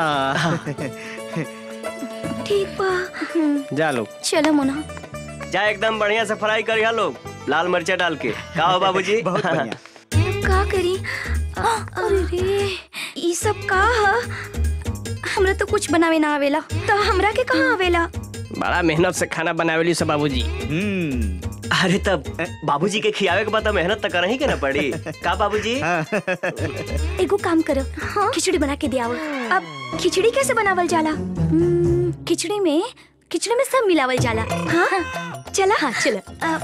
ठीक बा जा लोग चलो मोना जा एकदम बढ़िया से फ्राई करिया लोग लाल मिर्चा डाल के का हो बाबूजी बहुत बढ़िया का करी अ, अरे रे ई सब का ह हमरा तो कुछ बनावे ना आवेला तो हमरा के कहाँ आवेला बड़ा मेहनत से खाना बनावेली सब बाबूजी अरे तब बाबूजी के खियावे के बाद तो मेहनत तो करही के ना पड़ी का बाबूजी एगो काम करो खिचड़ी बना के दियाओ अब खिचड़ी कैसे बनावल जाला हम्म, खिचड़ी में खिचड़ी में सब मिलावल जाला हाँ चला हाँ चला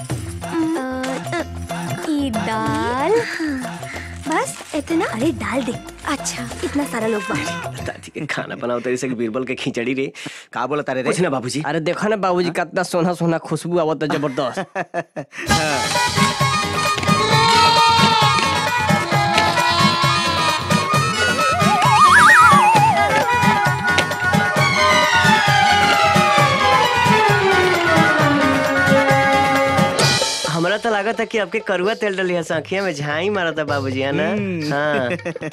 ई दाल बस इतना अरे डाल दे अच्छा इतना सारा लोग बाहर दादी के खाना बनाओ तेरे से बीरबल के खिचड़ी रे का बोला तारे रे कुछ ना बाबूजी अरे देखो ना बाबूजी कितना सोना सोना खुशबू आवत है जबरदस्त हमरा तो लगा था कि आपके करुआ तेल डली है आँखिया में झाई मारा था बाबूजी है ना हाँ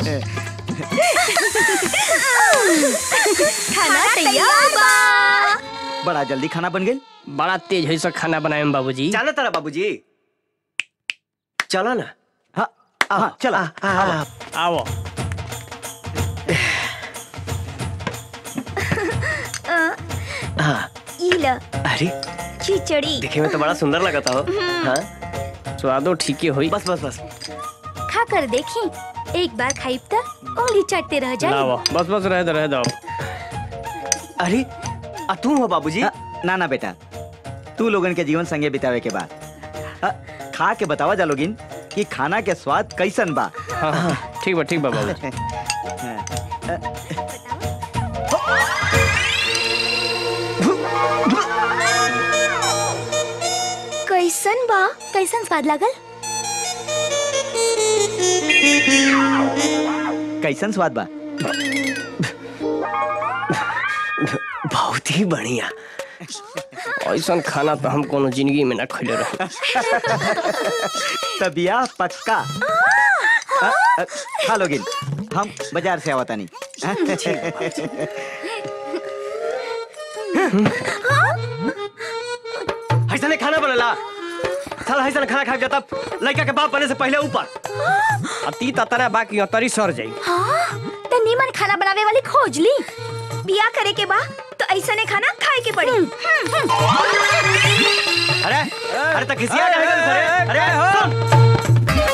खाना तैयार बा बड़ा जल्दी खाना बन गई बड़ा तेज है सब खाना बनाए में बाबूजी चलो तारा बाबूजी चलो ना हाँ हाँ चला आओ हाँ ई ल अरे खिचड़ी देखे में तो बड़ा सुंदर लगा था हो हाँ स्वादो ठीक ही हुई बस बस बस खा कर देखी एक बार खाई त उंगली चटते रह जाए लाओ बस बस रह दो रह दो अरे आ तू हो बाबूजी ना ना बेटा तू लोगन के जीवन संगे बितावे के बाद अ, खा के बतावा जा लोगिन कि खाना के स्वाद कैसन बा हाँ हाँ ठीक बा ठीक बा बाबूजी कैसन बा कैसन स्वाद लागल कैसन स्वाद बा बहुत ही बढ़िया ऐसा खाना तो हम कोनो जिंदगी में ना खैले रहे तबिया पक्का अ, अ, खा लोगिन हम बाजार से आवता नहीं ऐसा नहीं खाना बनला साला ऐसा खाना खा के तब लड़का के बाप बने से पहले ऊपर अती ततरा बाकी तरी सर जाई हाँ त नीमन खाना बनावे वाली खोज ली बिया करे के बा तो ऐसा ने खाना खाए के पड़ी अरे अरे तक खिसिया क्या है अरे अरे सुन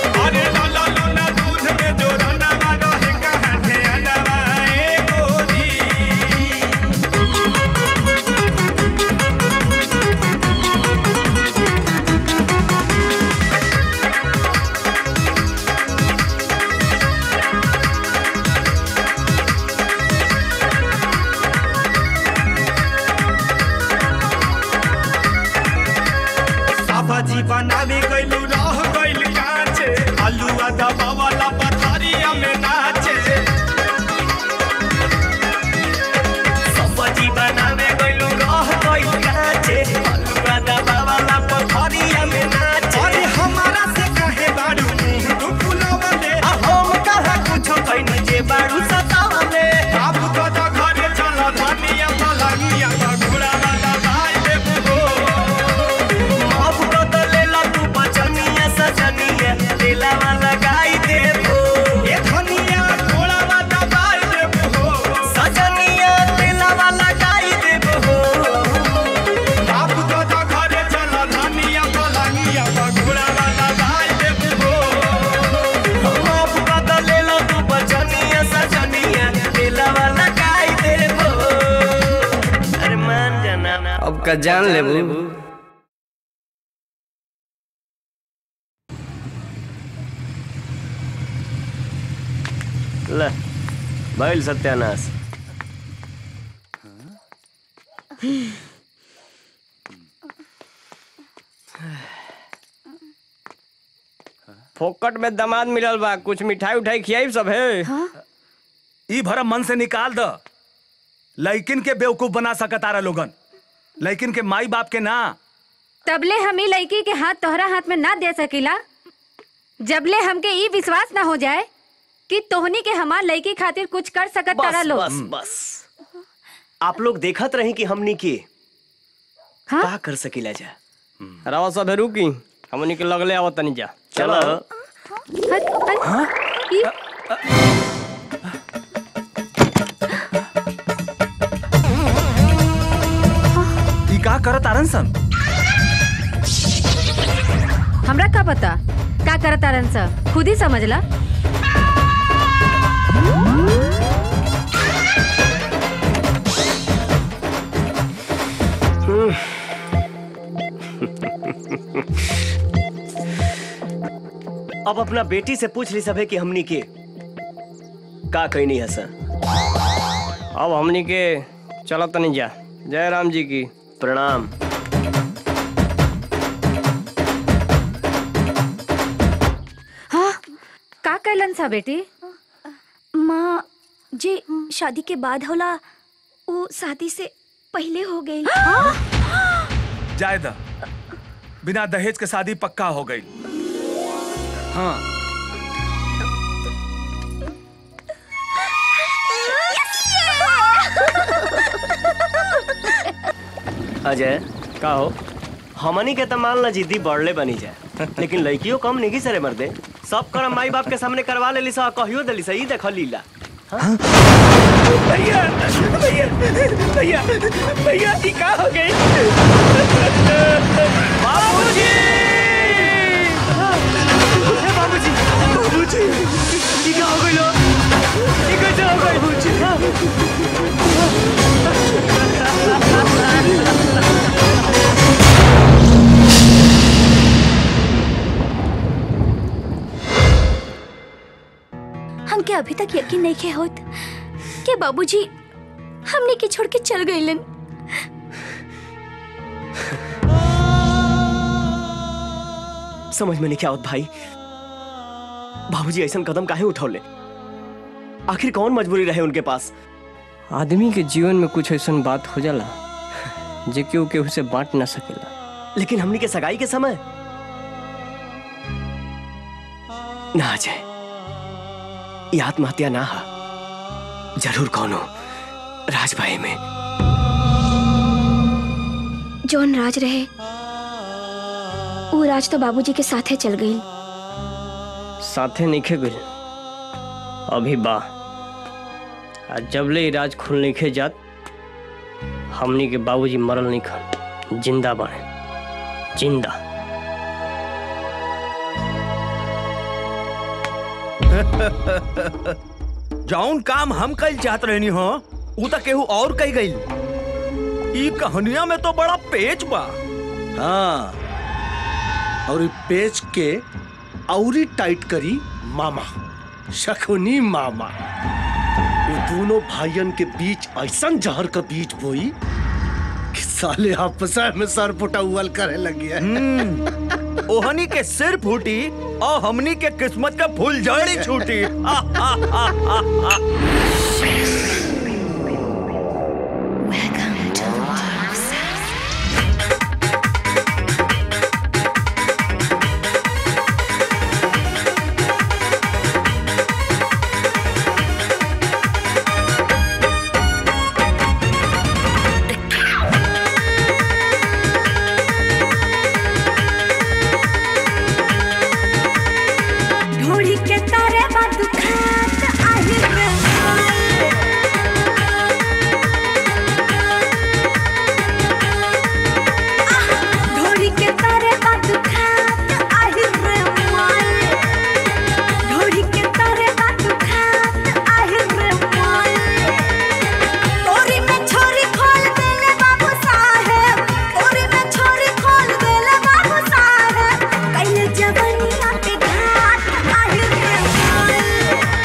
साभाजी बनावे गइलू रह गइल काचे आलूआ दबावाला पथारिया में नाचे साभाजी बनावे गइलू रह गइल काचे आलूआ दबावाला पथारिया में नाचे अरे हमारा से कहे बाड़ू मुंह तू फुलावले आ हम कहा कुछो कइनी जे बाड़ू सतावले आप कदा घरे चला धनिया पलागिया घुड़ा वाला भाई देबू माफ कर दो लेला तू बचनिया सजनिया लेला वाला गाई देबो ए धनिया घोड़ा वाला गाई देबो सजनिया लेला वाला गाई देबो बाप दादा घरे चला धनिया पलानिया घोड़ा वाला गाई देबो माफ कर दो लेला तू बचनिया सजनिया लेला वाला गाई देबो अरे मान जाना अब का जान लेबू ले भइल सत्यानाश फोकट में दामाद मिलल बा कुछ मिठाई उठाई खियाई सब है ई भरम मन से निकाल द लड़किन के बेवकूफ बना सकतारा लोगन लड़किन के माई बाप के ना तबले हम ई लड़की के हाथ तोहरा हाथ में ना दे सकीला जबले हमके ई विश्वास ना हो जाए कि तोहनी के हमार लड़की खातिर कुछ कर सकत तारा बस लोग बस बस आप लोग देखत रही कि हमनी के हाँ? का कर सकीला जा रवा सब है रुकी हमनी के लगले आवत तनी जा चलो ई का करत आरन सन हमरा का पता का करत तारन सा खुद ही समझ ला अब अपना बेटी से पूछ ली सभे कि हमनी के का कही नहीं है सर अब हमनी के चलो तनी जा जय राम जी की प्रणाम हाँ का कैलन सा बेटी माँ जे शादी के बाद होला वो शादी से पहले हो गई जायदा बिना दहेज के शादी पक्का हो गई हाँ अजय का हो हमनी के तो मान ला जिद्दी बढ़ले बनी जाए लेकिन लड़कियों कम नहीं सरे मर्दे सब कर माई बाप के सामने करवा लेली सा कहियो देली सा ई देख लीला भैया भैया भैया भैया ई का हो गई बाबूजी बाबूजी बाबूजी ई का हो गई लो ई कैसे हो गई हमके अभी तक यकीन नहीं के होत कि बाबूजी हमने के छोड़ के चल गईलन समझ में नहीं क्या होत भाई बाबूजी ऐसा कदम काहे उठौले आखिर कौन मजबूरी रहे उनके पास आदमी के जीवन में कुछ ऐसा बात हो जाला जे केहू केहू से बांट ना सकेला लेकिन हमनी के सगाई के समय ना अजय ये आत्महत्या ना हा जरूर कौनो राजभाई में जौन राज रहे वो राज तो बाबूजी के साथे चल गई साथे नहीं गइल अभी बा आ जबले इराज खुल नहीं जात हमनी के बाबूजी मरल नहीं खन जिंदा बने जिंदा जौन काम हम कल चाहत रहनी हो उ त केहू और कही गई ई कहानिया में तो बड़ा पेच बा हाँ और ई पेच के औरी टाइट करी मामा शकुनी मामा वो दोनों भाइयन के बीच ऐसा जहर का बीज बोई कि साले आपस में सर पुटौल करे लगी है ओहनी के सिर फूटी और हमनी के किस्मत का फूल जड़ी छूटी ढोड़ी के तारे बात खात आहिर रे ढोड़ी के तारे बात खात आहिर रे माए ढोड़ी के तारे बात खात आहिर रे माए तोरी में छोरी खोल देले बाबू साहेब तोरी में छोरी खोल देले बाबू साहेब कैले जवनिया के घाट आहिर रे माए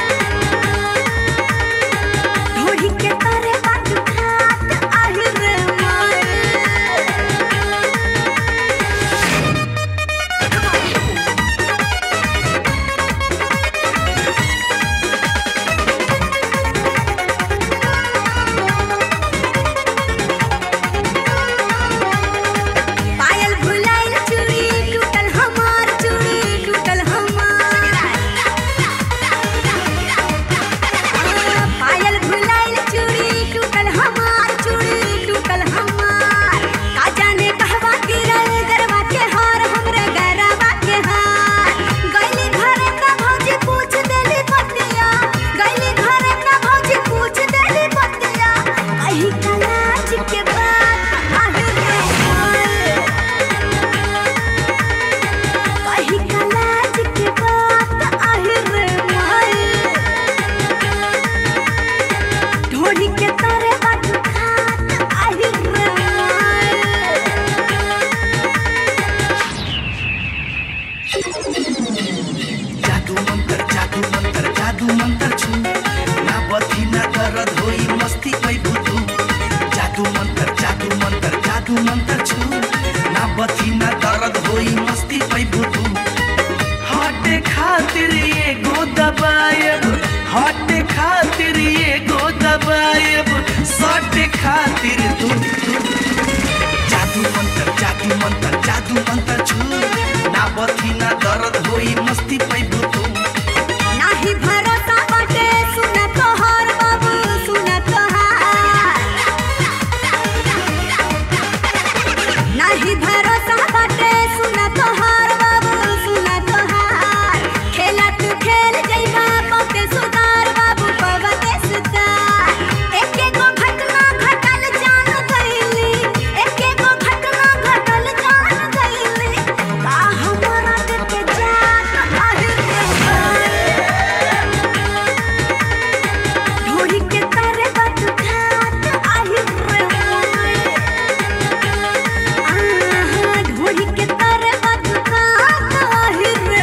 जादू मंत्र छू ना बथी ना दर्द होई मस्ती पैबू तू जादू मंत्र जादू मंत्र जादू मंत्र छू ना बथी ना दर्द होई मस्ती पैबू तू हटे खातिर ये गो दबायब हटे खातिर ये गो दबायब सटे खातिर तू जादू मंत्र जादू मंत्र जादू मंत्र छू ना बथी ना दर्द होई मस्ती पैबू तू नाही भरोसा बाटे सुन तोहार बाबू सुन तोहार नाही भरोसा बाटे सुन तोहार बाबू सुन तोहार खेला तू खेल जइबा पके सुधार बाबू पवते सुधार एके गो घटना घटल जान गइली एके गो घटना घटल जान गइली का हमरा के जात आहिर ढोड़ी के तारे बात खात आहिर रे आहा ढोड़ी के तारे बात खात आहिर रे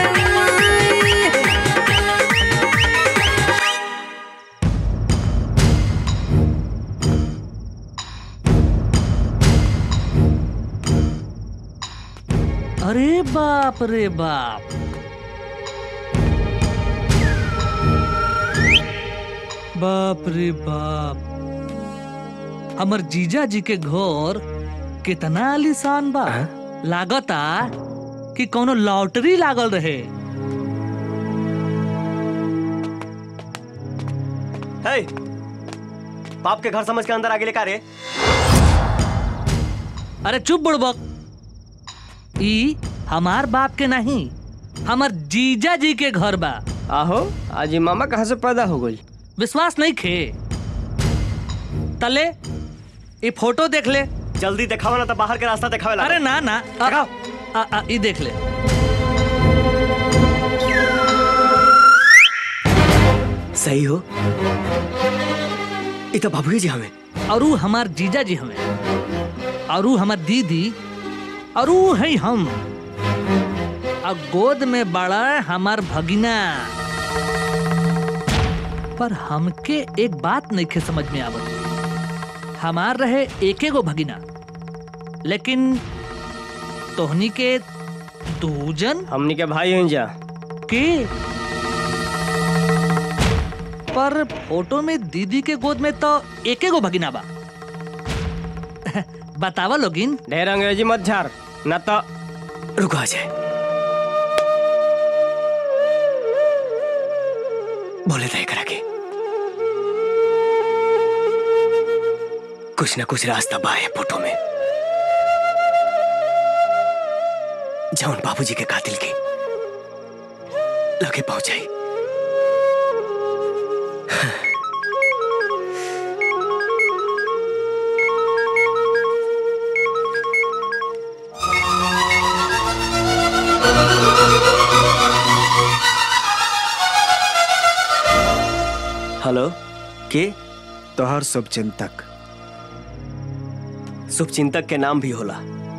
अरे बाप रे बाप बाप रे बाप हमर जीजा जी के घर कितना आलीशान बा लागता कि कोनो लॉटरी लागल रहे हे बाप के घर समझ के अंदर आगे लेकर रे अरे चुप बुड़बक ई हमार बाप के नहीं हमर जीजा जी के घर बा आहो आज ये मामा कहाँ से पैदा हो गई विश्वास नहीं खे तले ये फोटो देख ले जल्दी दिखावा ना तो बाहर के रास्ता दिखावे अरे ना ना आ, आ, आ, ये देख ले सही हो ये तो बाबू जी हमें और ऊ हमार जीजा जी हमें और ऊ हमार दीदी और ऊ है हम और गोद में बड़ा हमार भगिना पर हमके एक बात नहीं खे समझ में आवत हमार रहे एके गो भगिना लेकिन तोहनी के दूजन हमनी के भाई हैं जा के पर फोटो में दीदी के गोद में तो एके गो भगिना बा बतावा लोगिन ढेर अंग्रेजी मत झार ना तो रुको आ जाए बोले तय करा के कुछ ना कुछ रास्ता बा है फोटो में जौन बाबूजी के कातिल के लगे पहुंचाई हेलो के तोहर शुभचिंतक शुभचिंतक के नाम भी होला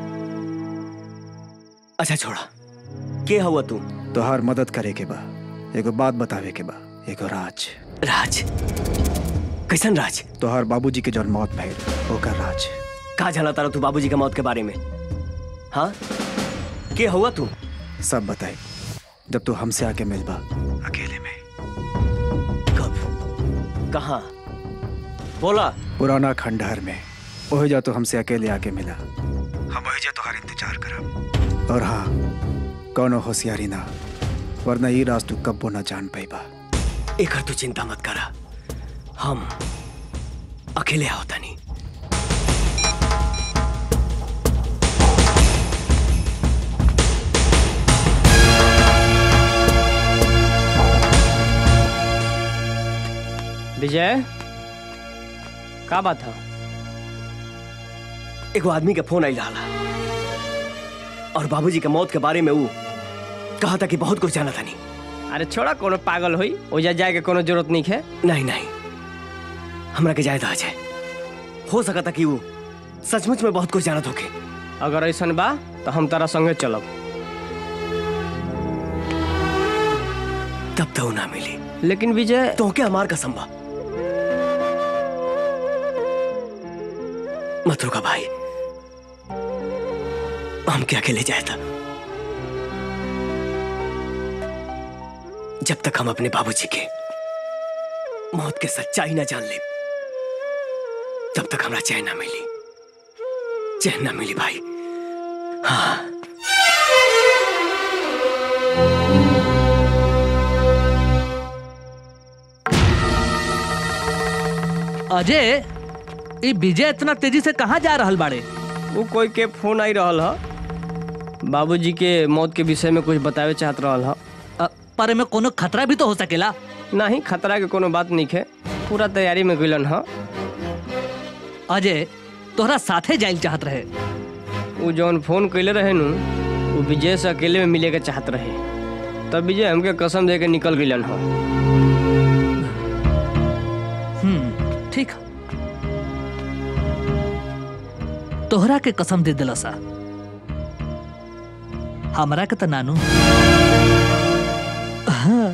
अच्छा छोड़ा के हुआ तू तोहर मदद करे के बा एगो बात बतावे के बा एगो राज राज कैसन राज तोहर बाबूजी के जौन मौत भइल ओकर राज का जाना तारा तू बाबूजी के मौत के बारे में हाँ के हुआ तू सब बताई जब तू हमसे आके मिलबा अकेले में कहा बोला पुराना खंडहर में ओहे जा तो हमसे अकेले आके मिला हम ओहे जा तोहार इंतजार करब और हाँ कौनो होशियारी ना वरना ये राज तू कब्बो ना जान पाइबा एकर तू चिंता मत करा हम अकेले आओ तनी विजय का बात है एगो आदमी के फोन आई रहा और बाबूजी के मौत के बारे में वो कहा था कि बहुत कुछ जाना था नहीं अरे छोड़ा कोनो पागल होई ओजा जाए के कोनो जरूरत नहीं है नहीं नहीं हमरा के जायदा आ जाए हो सका था कि वो सचमुच में बहुत कुछ जाना होके अगर ऐसा बा तो हम तारा संगे चलब तब तो ना मिली लेकिन विजय तो क्या हमार कसम बा मत रुका भाई हम क्या अकेले जाए था जब तक हम अपने बाबूजी के मौत के सच्चाई ना जान ले तब तक हमरा चैन ना मिली चैन ना मिली भाई हाँ अजय ये विजय इतना तेजी से कहाँ जा रहल बाड़े वो कोई के फोन आई रहल ह बाबूजी के मौत के विषय में कुछ बतावे चाहत रहल ह पर में कोनो खतरा भी तो हो सकेला नहीं खतरा के कोनो बात नहीं है पूरा तैयारी में गइलन ह अजय तोहरा साथे जाइल चाहत रहे वो जौन फोन कैले रहे नु वो विजय से अकेले में मिले के चाहत रहे तब विजय हमके कसम दे के निकल गइलन ह हम्म ठीक तोहरा के कसम दे दिला सा हमरा के त नानू हाँ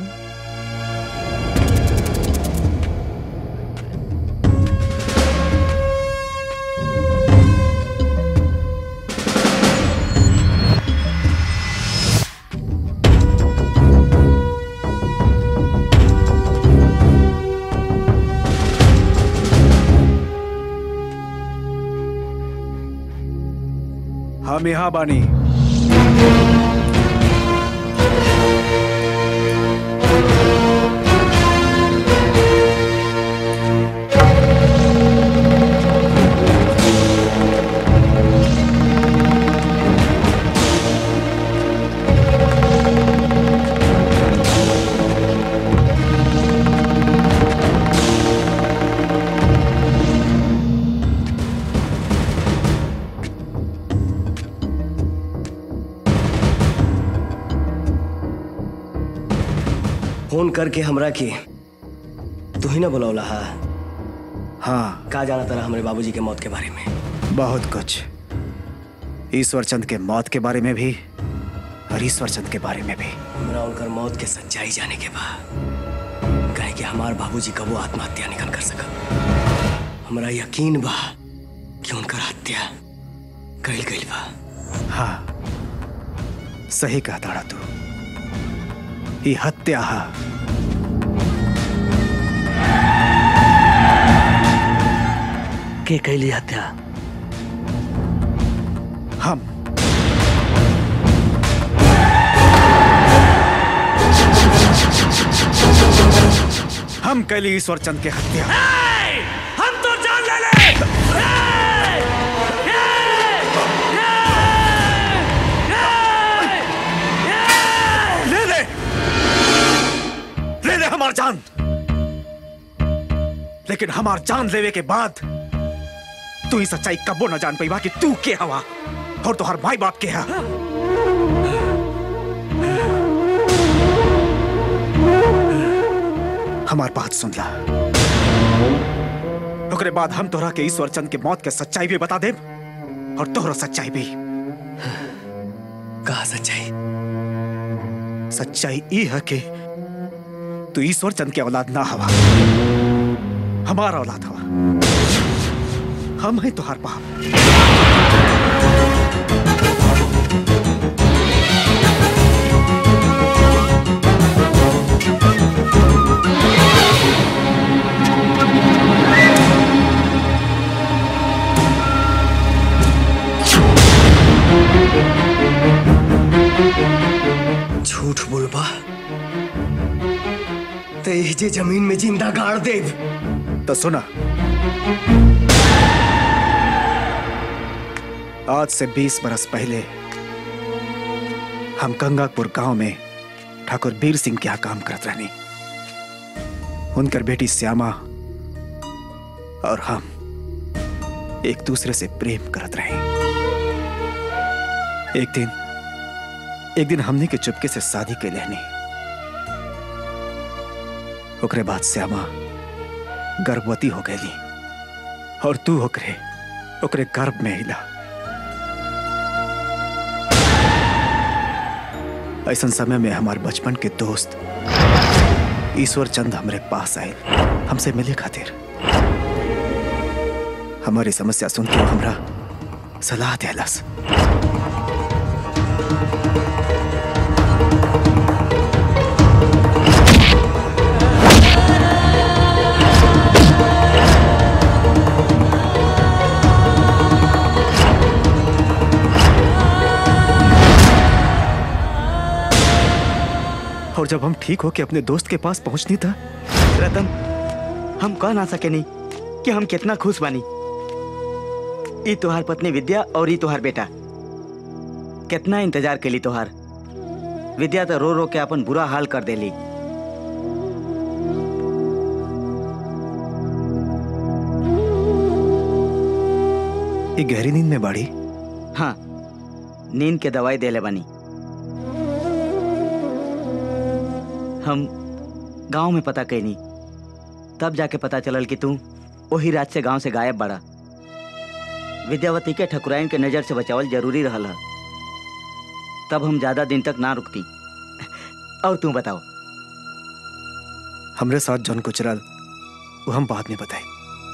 हम यहाँ बानी फोन करके हमरा की तू ही ना बुलौला हा हाँ का जाना तरह हमारे बाबूजी के मौत के बारे में बहुत कुछ ईश्वर चंद के मौत के बारे में भी और ईश्वर चंद के बारे में भी हमरा उनकर मौत के सच्चाई जाने के बाद कहे कि हमार बाबूजी कबो आत्महत्या निकल कर सका हमरा यकीन बा कि उनकर हत्या कल गई बा हाँ सही कहा ताड़ा तू ये हत्या हा के कैली हत्या हम हम कैली ईश्वर चंद के हत्या हम तो जान ले ले ले ले ले ले हमार जान लेकिन हमार जान लेवे के बाद तू ही सच्चाई कबो न जान पाई कि तू के हवा और तो हर भाई बाप के हा हमार बात सुन ला ओकरे बाद हम तोहरा के ईश्वर चंद के मौत के सच्चाई भी बता दे और तोहरा सच्चाई भी कहा सच्चाई सच्चाई ई है कि तू ईश्वर चंद के औलाद ना हवा हमारा औलाद हवा हम हैं तुहार बाप झूठ बोलबा तो यही जे जमीन में जिंदा गाड़ देव तो सुना आज से 20 बरस पहले हम गंगापुर गांव में ठाकुर बीर सिंह के यहाँ काम करत रहनी उनकर बेटी श्यामा और हम एक दूसरे से प्रेम करत रहे एक दिन एक दिन हमने के चुपके से शादी के लेनी ओकरे बाद श्यामा गर्भवती हो गई और तू ओकरे ओकरे गर्भ में हिला ऐसा समय में हमारे बचपन के दोस्त ईश्वर चंद हमरे पास आए हमसे मिले खातिर हमारी समस्या सुन के वो हमरा सलाह देलस और जब हम ठीक हो के अपने दोस्त के पास पहुंचनी था रतन हम कह ना सके नहीं कि हम कितना खुश बानी ई तुहार पत्नी विद्या और ई तुहार बेटा कितना इंतजार के ली तुहार विद्या तो रो रो के अपन बुरा हाल कर देली ये गहरी नींद में बाड़ी हाँ नींद के दवाई देले बानी हम गांव में पता कैनी तब जाके पता चलल कि तू वही रात से गांव से गायब बड़ा विद्यावती के ठकुराइन के नजर से बचावल जरूरी रहल है तब हम ज्यादा दिन तक ना रुकती और तू बताओ हमरे साथ जौन गुजरल वो हम बाद में बताए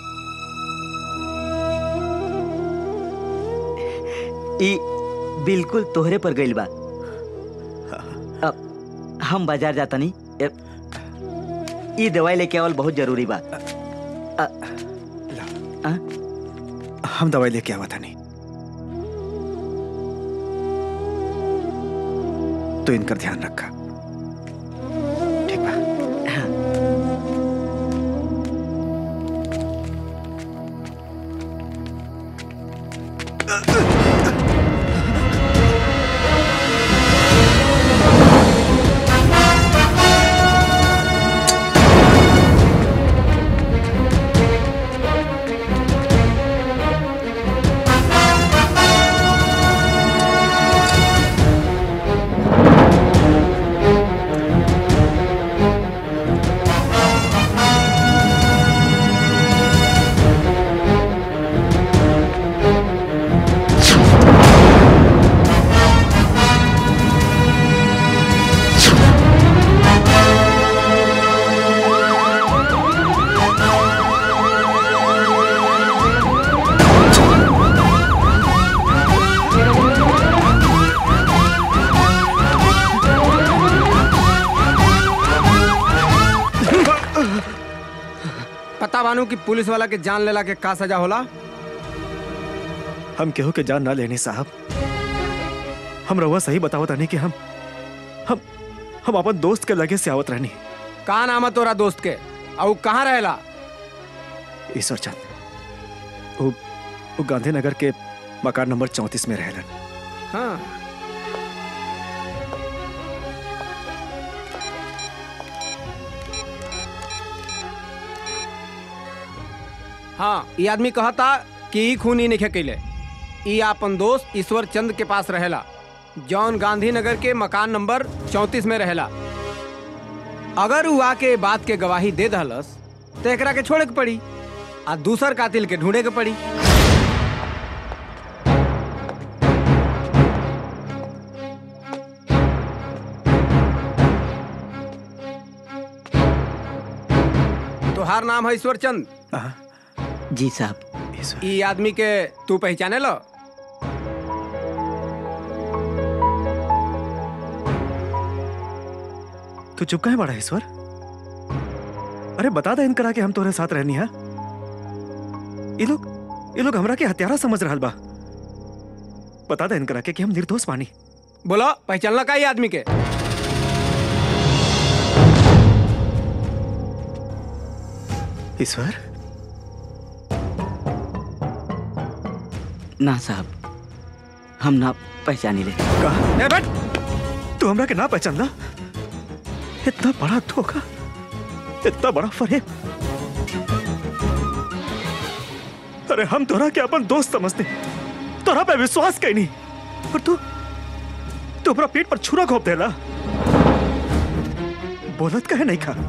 ई बिल्कुल तोहरे पर गइल बा अब हम बाजार जाता नहीं ई दवाई लेके आवल बहुत जरूरी बा अ, आ? हम दवाई लेके आवा था नहीं तो इनका ध्यान रखा ठीक बा पता बानू कि पुलिस वाला के जान लेला के का सजा होला हम केहू के जान ना लेने साहब हम रउआ सही बतावत रहनी कि हम हम हम अपन दोस्त के लगे से आवत रहनी का नाम है तोरा दोस्त के और कहाँ रहेला ईश्वर चंद वो, वो गांधीनगर के मकान नंबर चौंतीस में रहलन हाँ हाँ ये आदमी कहता कि ई खून ही नहीं कैले ई आपन दोस्त ईश्वर चंद के पास रहेला जौन गांधीनगर के मकान नंबर चौंतीस में रहेला अगर उ आके बात के गवाही दे दहलस तो एकरा के छोड़े के पड़ी आ दूसर कातिल के ढूंढे के पड़ी तोहार नाम है ईश्वर चंद जी साहब ई आदमी के तू पहचाने लो तू चुप काहे बड़ा ईश्वर अरे बता दे इनकरा के हम तोरे साथ रहनी है ये लोग ये लोग हमरा के हत्यारा समझ रहल बा बता दे इनकरा के कि हम निर्दोष बानी बोलो पहचानला का ई आदमी के ईश्वर ना साहब हम ना पहचानी ले कहा ए बट तू हमरा के ना पहचानला इतना बड़ा धोखा इतना बड़ा फरेब अरे हम तोरा के अपन दोस्त समझते तोरा पे विश्वास कहीं नहीं और तू तू अपना पेट पर छुरा घोप देला बोलत कहे नहीं खा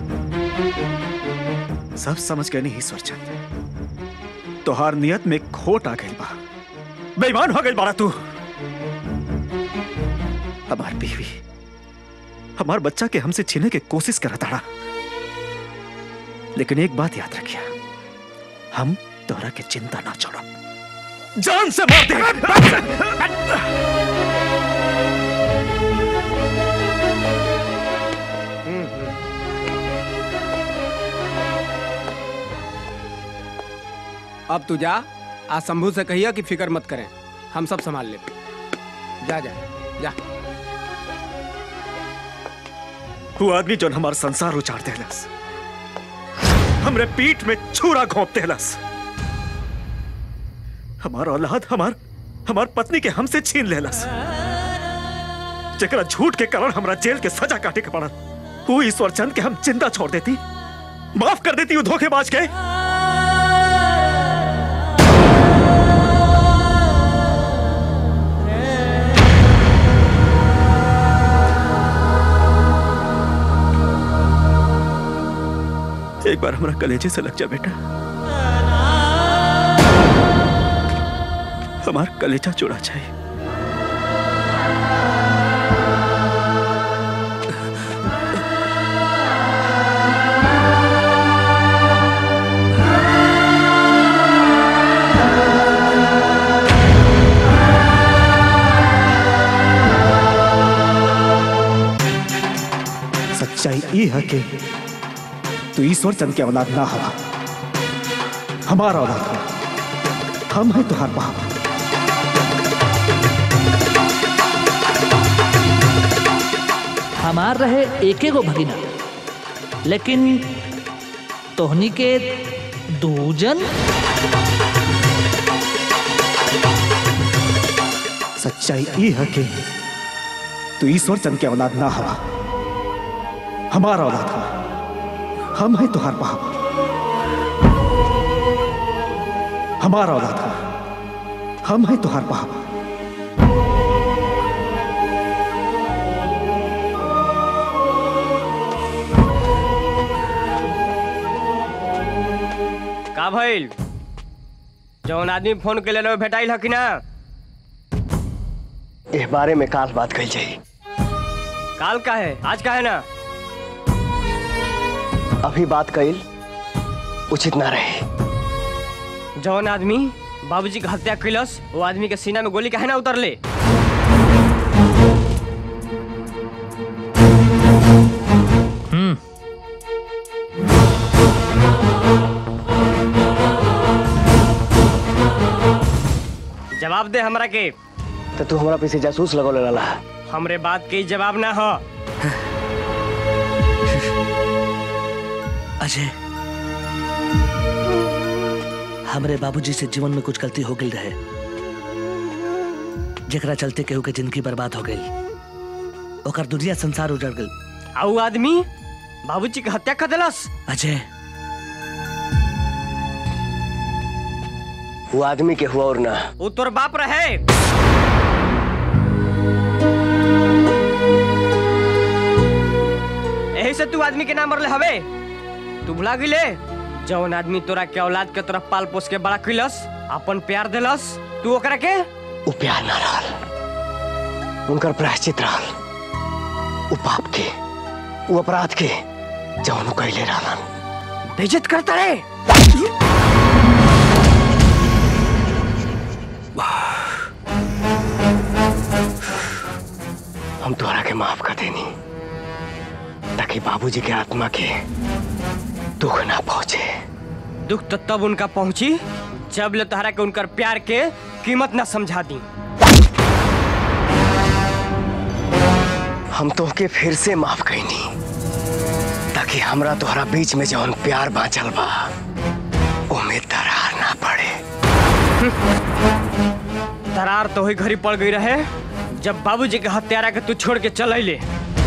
सब समझ गए नहीं ईश्वर चंद तोहार नियत में खोट आ गई बा बेईमान हो गई बारा तू हमार बीवी हमार बच्चा के हमसे छीने के कोशिश करा ताड़ा लेकिन एक बात याद रखिया हम तोहरा के चिंता ना छोड़ो जान से मार दे अब तू जा आज शंभू से कहिया कि फिक्र मत करें हम सब संभाल ले जा जा जा वो आदमी जो हमारा संसार उचार देलस हमरे पीठ में छुरा घोंप देलस हमार औलाद हमार हमार पत्नी के हमसे छीन लेलस जकरा झूठ के कारण हमरा जेल के सजा काटे के पड़ल वो ईश्वर चंद के हम जिंदा छोड़ देती माफ कर देती वो धोखेबाज के एक बार हमारा कलेजे से लग जा बेटा हमारा कलेजा चुरा चाहिए सच्चाई ई है कि तू ईश्वर चंद के औलाद ना हवा हमारा औलाद है हम हैं तुहार बाप हमार रहे एक गो भगिना लेकिन तोहनी के दूजन सच्चाई ई है कि तू ईश्वर चंद के औलाद ना हवा हमारा औलाद है हम हैं तुहार बाप हमारा औलाद है हम हैं तुहार बाप का भइल जौन आदमी फोन के ले भेटाइल हकी ना इस बारे में काल बात कही जाई काल का है आज का है ना अभी बात कईल उचित ना रहे जौन आदमी बाबूजी का हत्या कैलस वो आदमी के सीना में गोली काहे ना उतरले हम्म जवाब दे हमरा के तो तू हमारा पीछे जासूस लगौले रहला हमरे बात के जवाब ना हो अजय हमरे बाबूजी से जीवन में कुछ गलती हो गई रहे जेकरा चलते केहू के जिंदगी बर्बाद हो गई ओकर दुनिया संसार उजड़ गई आऊ आदमी बाबूजी के हत्या कर देलस अजय वो आदमी के हुआ और ना वो तोर बाप रहे यही से तू आदमी के नाम मरले हवे तू भुला गिले जौन आदमी तोरा के औलाद के तरफ पाल पोस के बड़ा कैलस अपन प्यार देलस तू ओकरा के वो प्यार ना रहल उनकर प्रायश्चित रहल वो पाप के वो अपराध के जौन कैले रहलन बेइज्जत करता रे हम तोहरा के माफ कर देनी ताकि बाबूजी के आत्मा के दुख ना पहुंचे दुख तो तब उनका पहुंची जब ले तोहरा के उनकर प्यार के कीमत ना समझा दी हम तोहके फिर से माफ कैनी ताकि हमरा तोहरा बीच में जौन प्यार बांचल बा ओमे दरार ना पड़े दरार तो ही घरी पड़ गई रहे जब बाबूजी के हत्यारा के तू छोड़ के चल अइले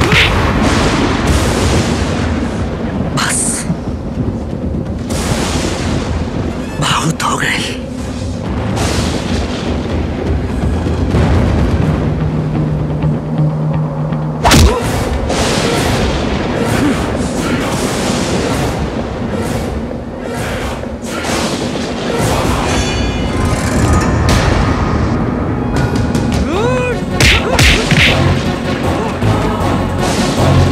बहुत हो गई Ooh!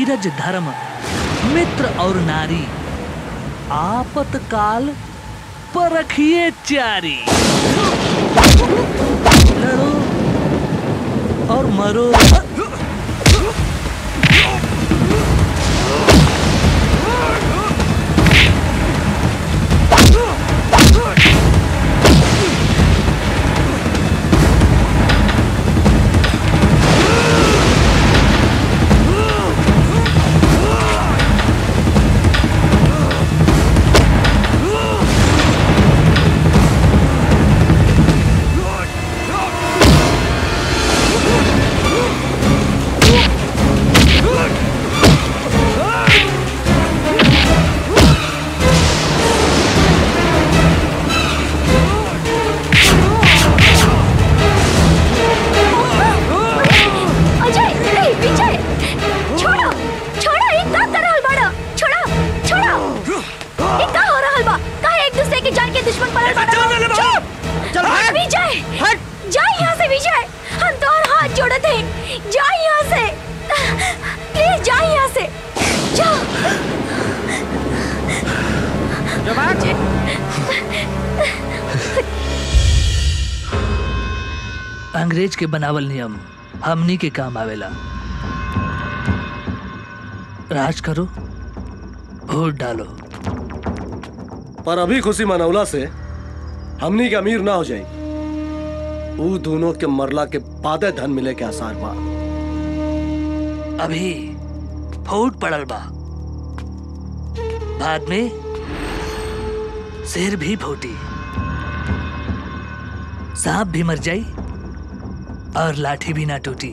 धीरज धर्म मित्र और नारी आपतकाल परखिए चारी लड़ो और मरो अजय नहीं विजय छोड़ो छोड़ो एक काम कर रहल बाड़ो छोड़ो छोड़ो एक का हो रहल बा का एक दूसरे की जान के दुश्मन बनल बाड़ो चुप चल भाग। विजय हट जा यहाँ से विजय हम तो और हाथ जोड़ते हैं जा यहाँ से प्लीज जा यहाँ से जा अंग्रेज के बनावल नियम हमनी के काम आवेला राज करो वोट डालो पर अभी खुशी मनौला से हमनी के अमीर ना हो जाए ऊ दोनों के मरला के बादे धन मिले के आसार बा अभी फूट पड़ल बा बाद में शेर भी फूटी सांप भी मर जाई और लाठी भी ना टूटी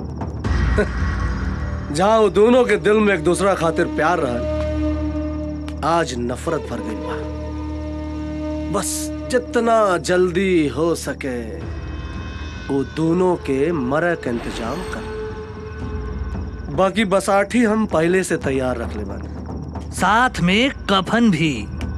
जहाँ वो दोनों के दिल में एक दूसरा खातिर प्यार रहा आज नफरत भर गई बा बस जितना जल्दी हो सके वो दोनों के मरे का इंतजाम कर बाकी बसाठी हम पहले से तैयार रख ले बानी साथ में कफन भी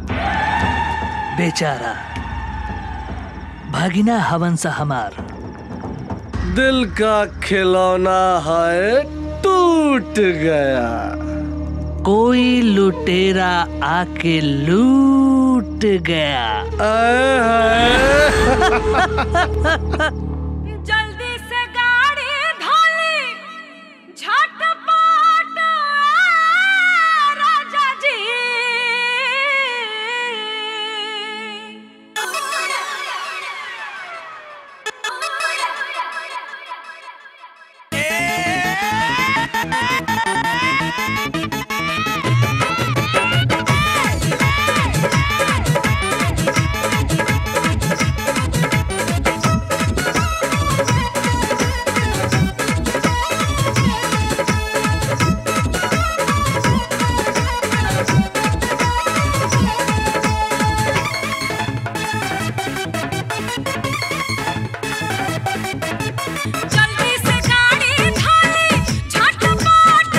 बेचारा भागिना हवन सा हमार दिल का खिलौना है टूट गया कोई लुटेरा आके लूट गया जल्दी से गाड़ी धोली झटपट आ, राजा जी जल्दी से गाड़ी धोली झटपट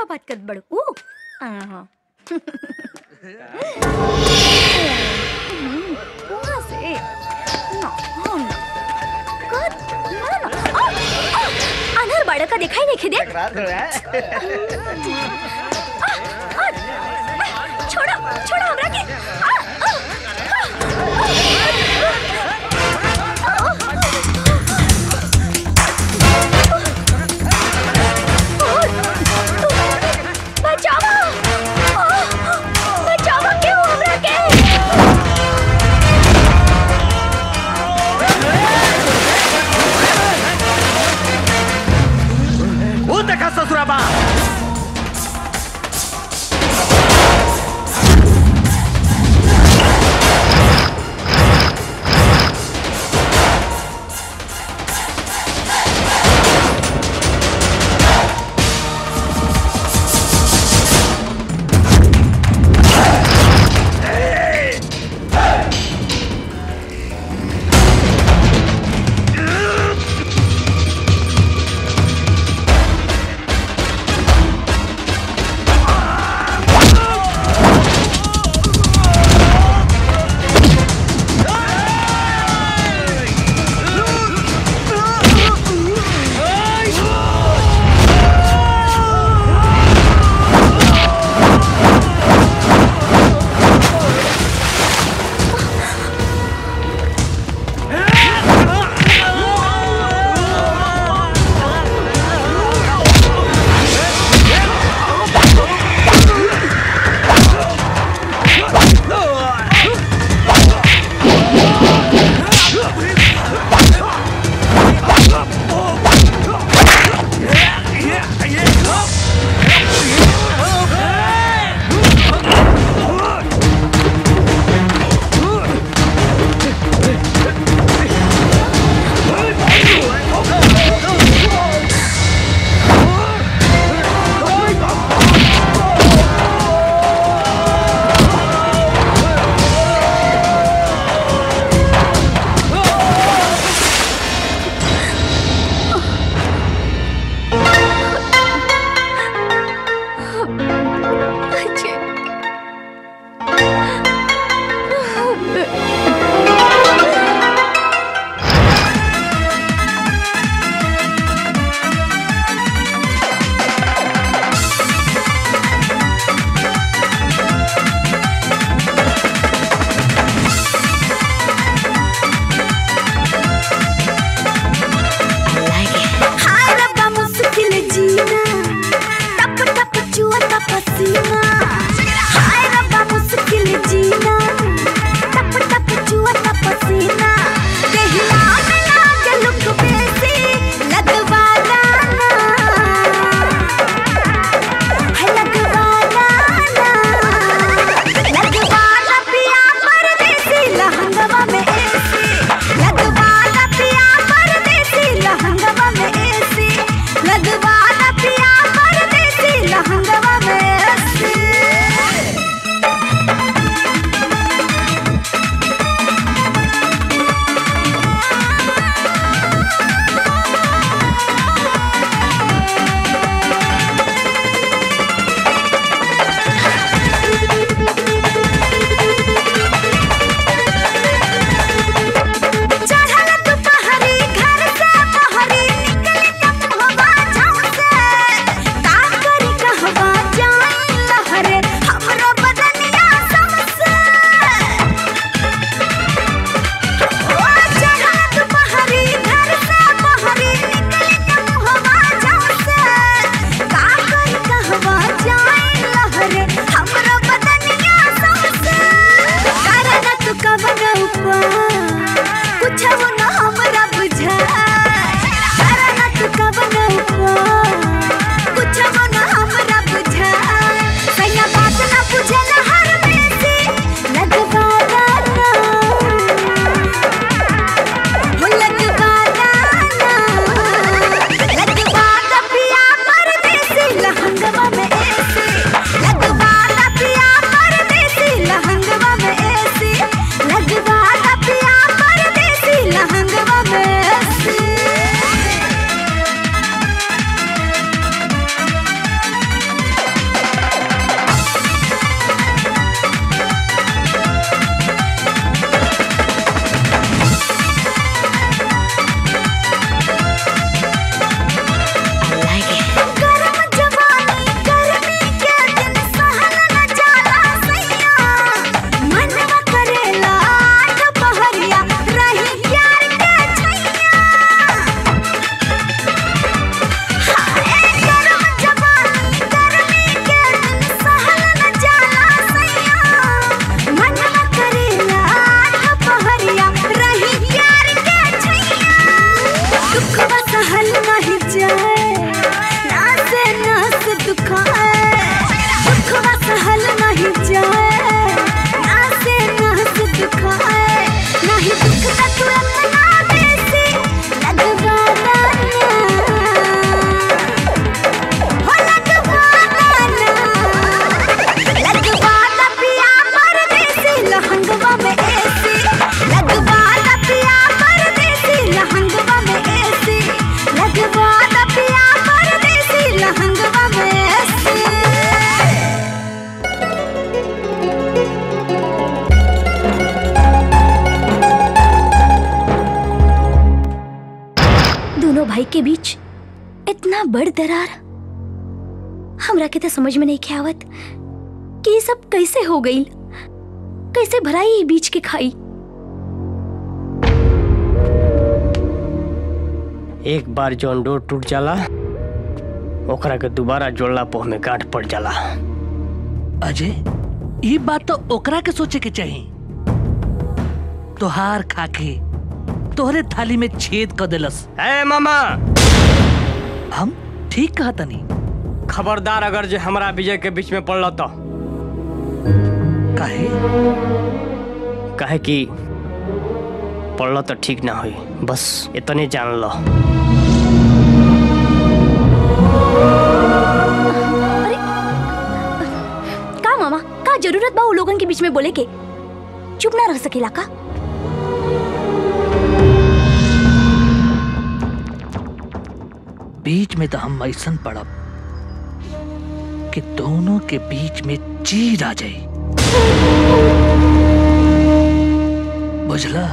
का बात कर बड़ू ओ हाँ वहाँ से ना हाँ ना कर ना ना आ, आ, अनहर बाड़ा का दिखाई नहीं खिदे छोड़ो छोड़ो हमरा के आ, आ, बचाओ आ, बचाओ क्यों हमरा के वो देखा ससुराबा हाय रब्बा मुश्किल जीना टप टप चुआ पसीना हाय रब्बा मुश्किल जीना टप टप चुआ पसीना देहिया में लागे लुक बेसी लगवा लाना है लगवा लाना लगवा ला पिया परदेसी लहंगवा में एसी लगवा ला पिया परदेसी लहंगवा में एसी लगवा ला पिया परदेसी लहंगवा में एसी चढ़ल दुपहरी घर से बहरी निकल के मुहवा झाँव से का करी कहवा जाई लहरे हमरो बदनिया समसे ओ चढ़ल दुपहरी घर से बहरी निकल के मुहवा झाँव से का करी कहवा जाई लहरे हमरो बदनिया समसे कारण तू कवन ऊपर कुछ वो न हमरा बुझाए कारण तू कवन ऊपर कुछ वो न हमरा बुझाए सैया बात न बुझे न हर में से लगवा लाना हो लगवा लाना लगवा ला पिया परदेसी लहंगवा में ऐसे लगवा ला पिया परदेसी लहंगवा में ऐसे लगवा ला पिया परदेसी लहंगवा में ऐसे भाई के बीच इतना बड़ दरार हमरा के तो समझ में नहीं के आवत कि ये सब कैसे हो गई कैसे भराई ये बीच के खाई एक बार जौन डोर टूट जाला ओकरा के दोबारा जोड़ला पोह में गांठ पड़ जाला अजय ये बात तो ओकरा के सोचे के चाहिए तोहार खाके तोहरे थाली में छेद कर देलस ए मामा हम ठीक कहा तनी खबरदार अगर जे हमरा विजय के बीच में पड़ल तो काहे काहे कि पड़ल तो ठीक ना होई बस इतने जान लो का मामा का जरूरत बा उ लोगन के बीच में बोले के चुप ना रह सकेला का बीच में तो हम ऐसन पड़ब कि दोनों के बीच में चीर आ जाई बुझला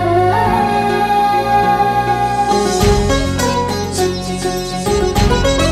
Thank you.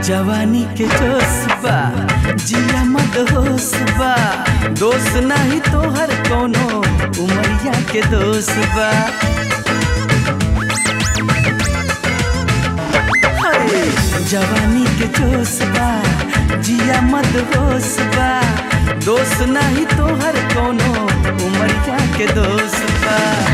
जवानी के जोश बा जिया मत होश बा दोस्त नहीं तोहर कोनो उमरिया के दोस्त बा हाय, जवानी के जोश बा जिया मत होश बा दोस्त नहीं तोहर कोनो उमरिया के दोस्त बा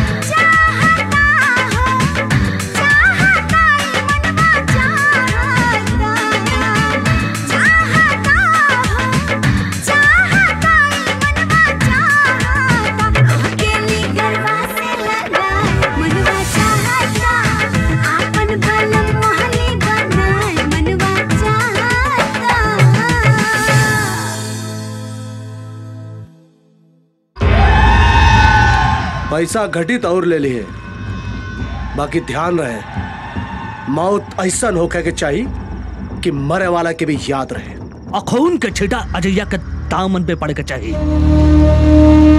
पैसा घटित और ले लिए बाकी ध्यान रहे मौत ऐसा होके के चाहिए कि मरे वाला के भी याद रहे अखून के छिटा अजैया के दामन पे पड़ के चाहिए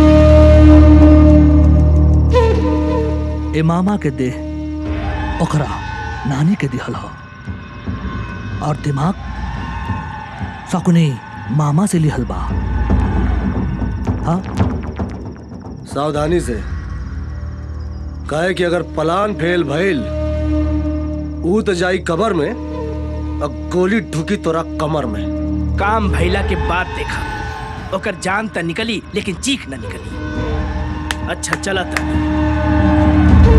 ए मामा के देह ओकरा नानी के दिहल हो और दिमाग सकुनी मामा से लिहल बा हाँ सावधानी से कहे कि अगर पलान फेल भइल ऊ तो जाई कबर में और गोली ढुकी तोरा कमर में काम भैला के बाद देखा ओकर जान त निकली लेकिन चीख न निकली अच्छा चला था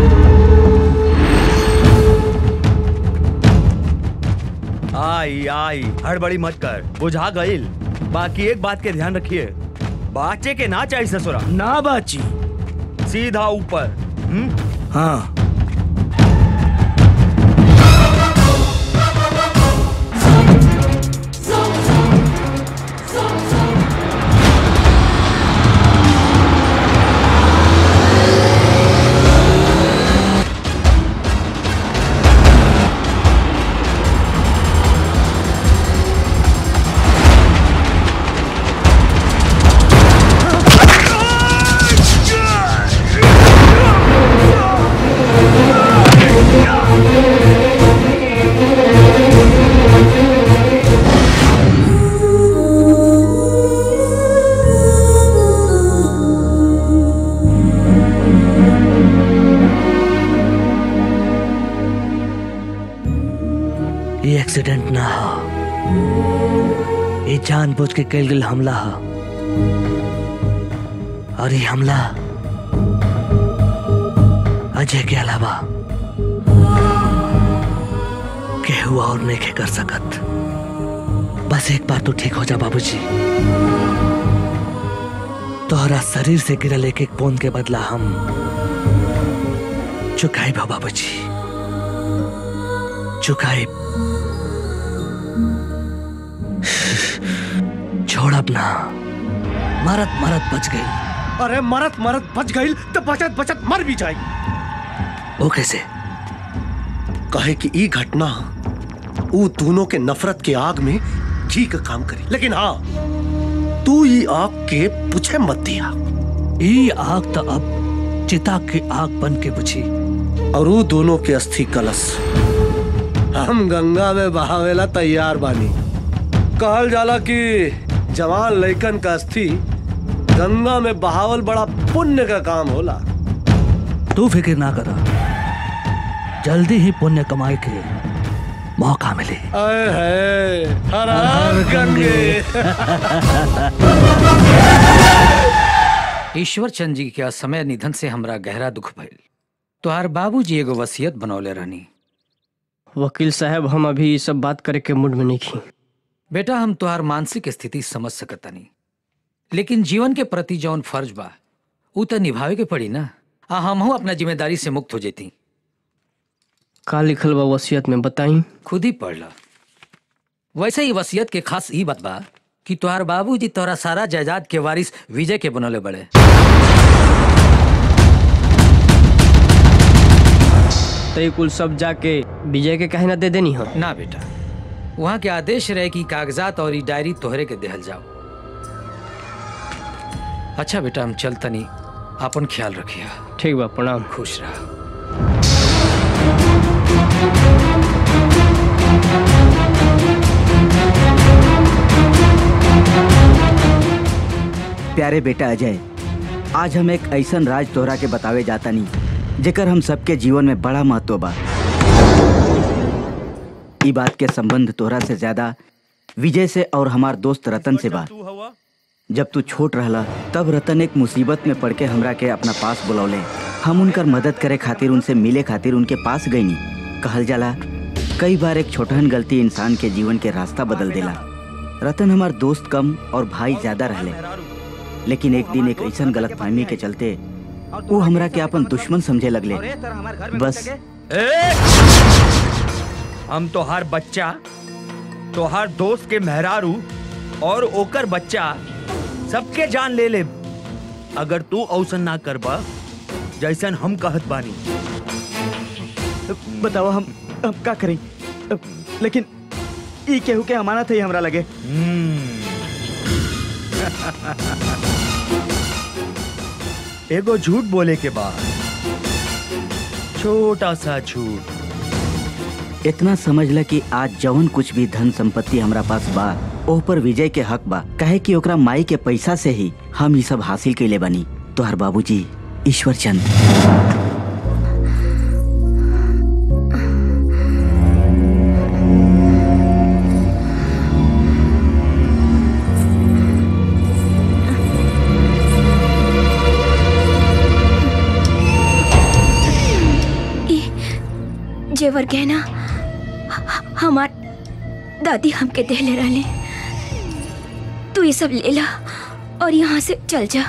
आई आई हड़बड़ी मत कर बुझा गईल बाकी एक बात के ध्यान रखिए बाचे के ना चाहिए ससुरा ना बाची सीधा ऊपर हम्म हाँ ये एक्सीडेंट ना हो ये जानबूझ के कैल गेल हमला हो और ये हमला अजय के अलावा केहू और नहीं के कर सकत बस एक बार तो ठीक हो जा बाबूजी तोहरा शरीर से गिरल एक एक बूंद के बदला हम चुकाई भा बाबूजी चुकाई छोड़ अपना मरत मरत बच गई अरे मरत मरत बच गई तो बचत बचत मर भी जाई वो कैसे कहे कि ई घटना ऊ दोनों के नफरत के आग में घी का काम करी लेकिन हाँ तू ई आग के पूछे मत दिया ई आग तो अब चिता की आग बन के बुझी और वो दोनों के अस्थि कलश हम गंगा में बहावेला तैयार बानी कहल जाला कि जवान लइकन का अस्थि गंगा में बहावल बड़ा पुण्य का काम होला तू फिक्र ना करा जल्दी ही पुण्य कमाई के मौका मिले अय है हर हर गंगे ईश्वर चंद जी के असमय निधन से हमरा गहरा दुख भइल तोहार बाबूजी एगो वसीयत बनौले रहनी वकील साहब हम अभी ये सब बात करे के मूड में नहीं खी बेटा हम तोहार मानसिक स्थिति समझ सकतानी लेकिन जीवन के प्रति जौन फर्ज बा ऊ तो निभावे के पड़ी ना आ हमहू अपना जिम्मेदारी से मुक्त हो जेती का लिखल बा वसीयत में बताई खुद ही पढ़ ला वैसे ही वसीयत के खास ई बात बा कि तोहार बाबूजी तोहरा सारा जायदाद के वारिस विजय के बनौले बड़े तो ये कुल सब जाके विजय के कहे ना दे देनी हो ना बेटा वहाँ के आदेश रहे कि कागजात और ई डायरी तोहरे के देहल जाओ अच्छा बेटा हम चलतनी अपन ख्याल रखिया ठीक बा प्रणाम खुश रहा प्यारे बेटा अजय आज हम एक ऐसन राज तोहरा के बतावे जाता नहीं जेकर हम सबके जीवन में बड़ा महत्व बा ई बात के संबंध तोहरा से ज्यादा विजय से और हमार दोस्त रतन से बा जब तू छोट रहला तब रतन एक मुसीबत में पड़ के हमरा के अपना पास बुलौले हम उनकर मदद करे खातिर उनसे मिले खातिर उनके पास गईनी कहल जाला कई बार एक छोटहन गलती इंसान के जीवन के रास्ता बदल देला रतन हमार दोस्त कम और भाई ज्यादा रहले लेकिन एक दिन एक ऐसन गलत फहमी के चलते वो हमरा के अपन दुश्मन समझे लगले बस ए! हम तोहार बच्चा तोहार दोस्त के मेहरारू और ओकर बच्चा सबके जान ले ले अगर तू औसन ना करबा जैसन हम कहत बानी बताओ हम हम का करें लेकिन ई केहू के अमानत है हमरा लगे एगो झूठ बोले के बाद छोटा सा झूठ इतना समझ ल कि आज जवन कुछ भी धन संपत्ति हमरा पास बा ओह पर विजय के हक बा कहे कि ओकरा माई के पैसा से ही हम ये सब हासिल कैले बनी तोहर बाबूजी ईश्वर चंद ई जेवर गहना ह- हमार दादी हमके देले रहले तू ये सब ले ला और यहाँ से चल जा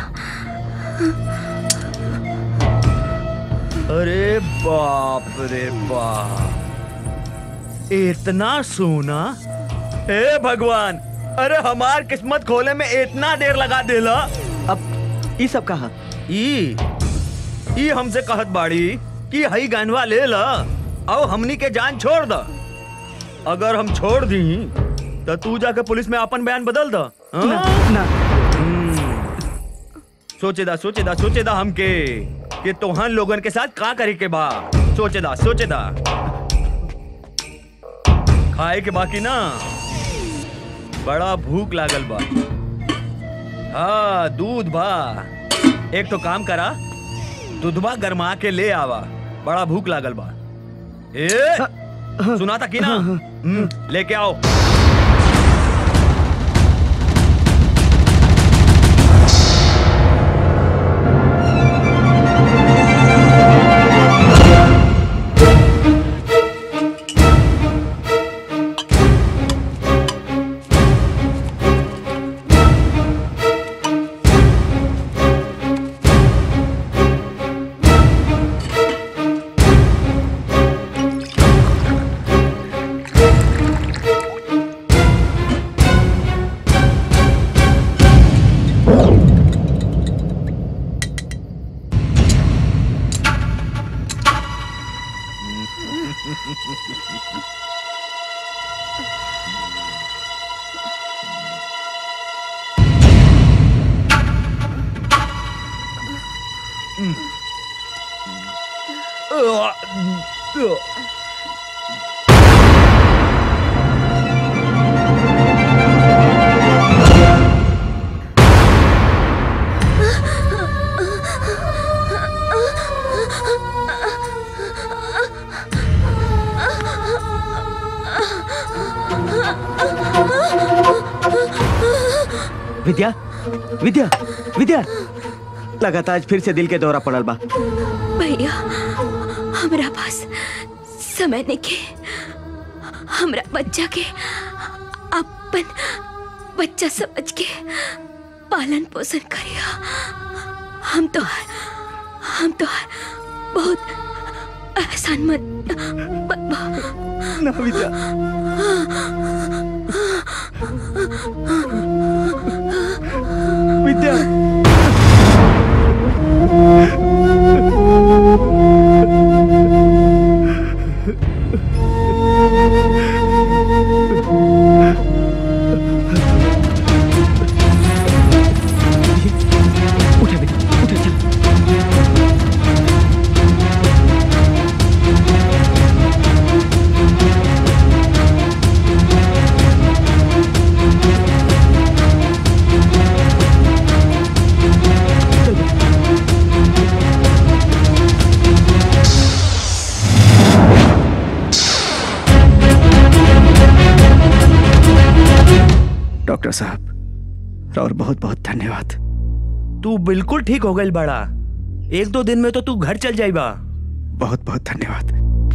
अरे बाप रे बाप इतना सोना हे भगवान अरे हमार किस्मत खोले में इतना देर लगा देला अब ई सब कहा ई ई हमसे कहत बाड़ी कि हई गनवा ले ला और हमनी के जान छोड़ द अगर हम छोड़ दी तो तू जाके पुलिस में अपन बयान बदल द ना, सोचेदा सोचेदा सोचेदा हमके कि तोहन लोगन के साथ का करे के बा सोचेदा सोचेदा खाए के बाकी ना बड़ा भूख लागल बा हाँ दूध बा एक तो काम करा दूधबा गरमा के ले आवा बड़ा भूख लागल बा ए सुना था कि ना हम्म, लेके आओ विद्या विद्या विद्या लगातार आज फिर से दिल के दौरा पड़ल बा भैया हमरा पास समय नहीं के हमरा बच्चा के अपन बच्चा समझ के पालन पोषण करिया हम तो हम तो बहुत एहसान मत ना विद्या विद्या डॉक्टर साहब और बहुत बहुत धन्यवाद तू बिल्कुल ठीक हो गई बड़ा एक दो दिन में तो तू घर चल जाएगा बहुत बहुत धन्यवाद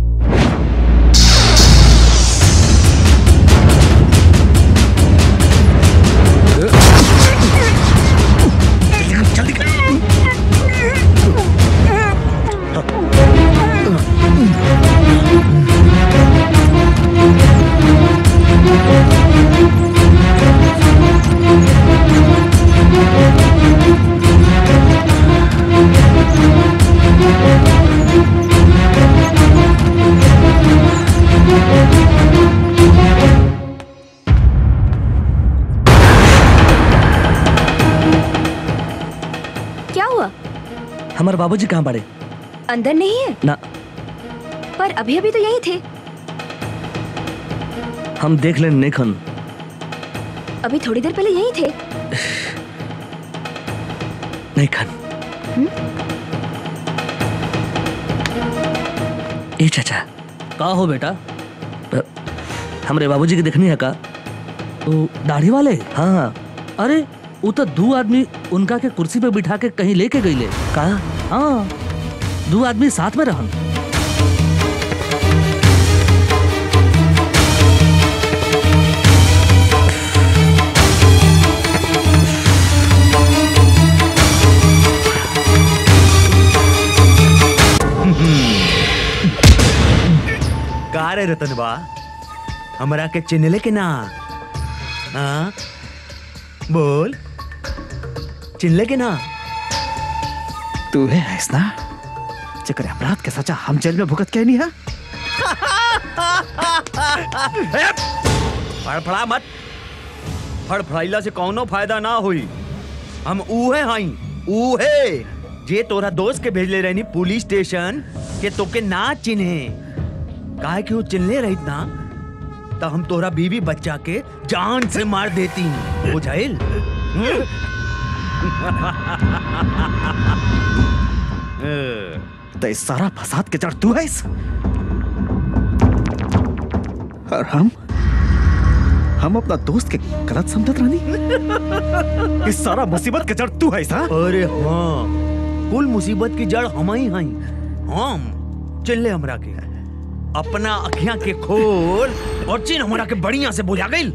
क्या हुआ हमारे बाबूजी कहाँ पड़े अंदर नहीं है ना पर अभी अभी तो यही थे हम देख लें नेखन अभी थोड़ी देर पहले यही थे नेखन ए चाचा का हो बेटा अ, हमरे बाबूजी के देखनी है का तो दाढ़ी वाले हाँ हाँ अरे वो तो दो आदमी उनका के कुर्सी पे बिठा के कहीं लेके गईले का हाँ दो आदमी साथ में रहन का रे रतन बा हमरा के चिन्हले के ना हाँ बोल चिन्हले के ना तू है ऐसा चक्कर अपराध के सजा हम जेल में भुगत के नहीं है फड़फड़ा मत फड़फड़ाइला से कौनो फायदा ना हुई हम उहे हई उहे जे तोरा दोस्त के भेजले रहनी पुलिस स्टेशन के तोके ना चिन्हे काहे कि वो चिन्हले रहित ना तो हम तोरा बीवी बच्चा के जान से मार देती बुझाइल तो इस सारा फसाद के जड़ तू है इस और हम हम अपना दोस्त के गलत समझत रानी इस सारा मुसीबत के जड़ तू है सा अरे हाँ कुल मुसीबत की जड़ हम ही हई हम चिल्ले हमरा के अपना अखियां के खोल और चिन्ह हमरा के बढ़िया से बुझा गई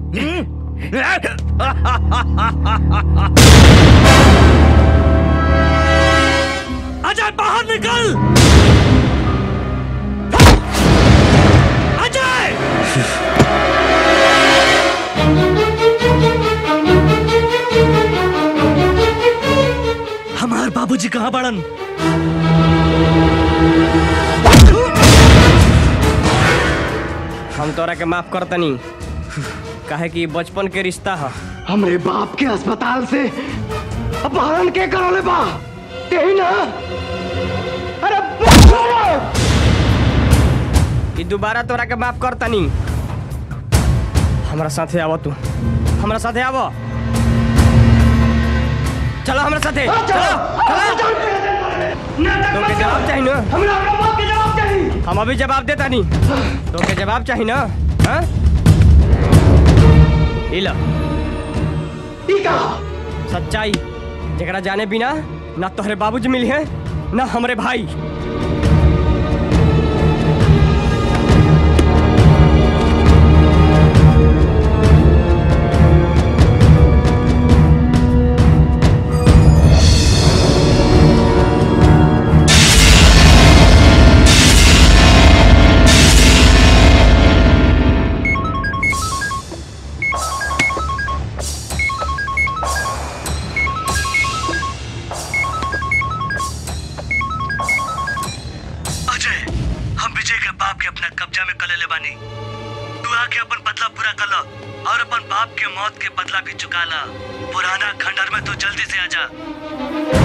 अजय बाहर निकल अजय हमार बाबूजी कहाँ बड़न हम तोरा के माफ करतनी काहे कि बचपन के रिश्ता है हमरे बाप के अस्पताल से अपहरण के करले बा यही ना अरे कि दोबारा तोरा के माफ करतनी हमरा साथे आव तू हमरा साथे आव चलो हमरा साथे चलो चलो तोके जवाब चाहिए ना हमरा बाप के जवाब चाहिए हम अभी जवाब देता नहीं तोके जवाब चाहिए ना हाँ इला सच्चाई जरा जाने बिना ना तोहरे बाबूजी मिली है ना हमरे भाई अजय हम विजय के बाप के अपना कब्जा में कले ले बानी तू आके अपन बदला पूरा कर लो और अपन बाप के मौत के बदला भी चुका ला पुराना खंडर में तू जल्दी से आजा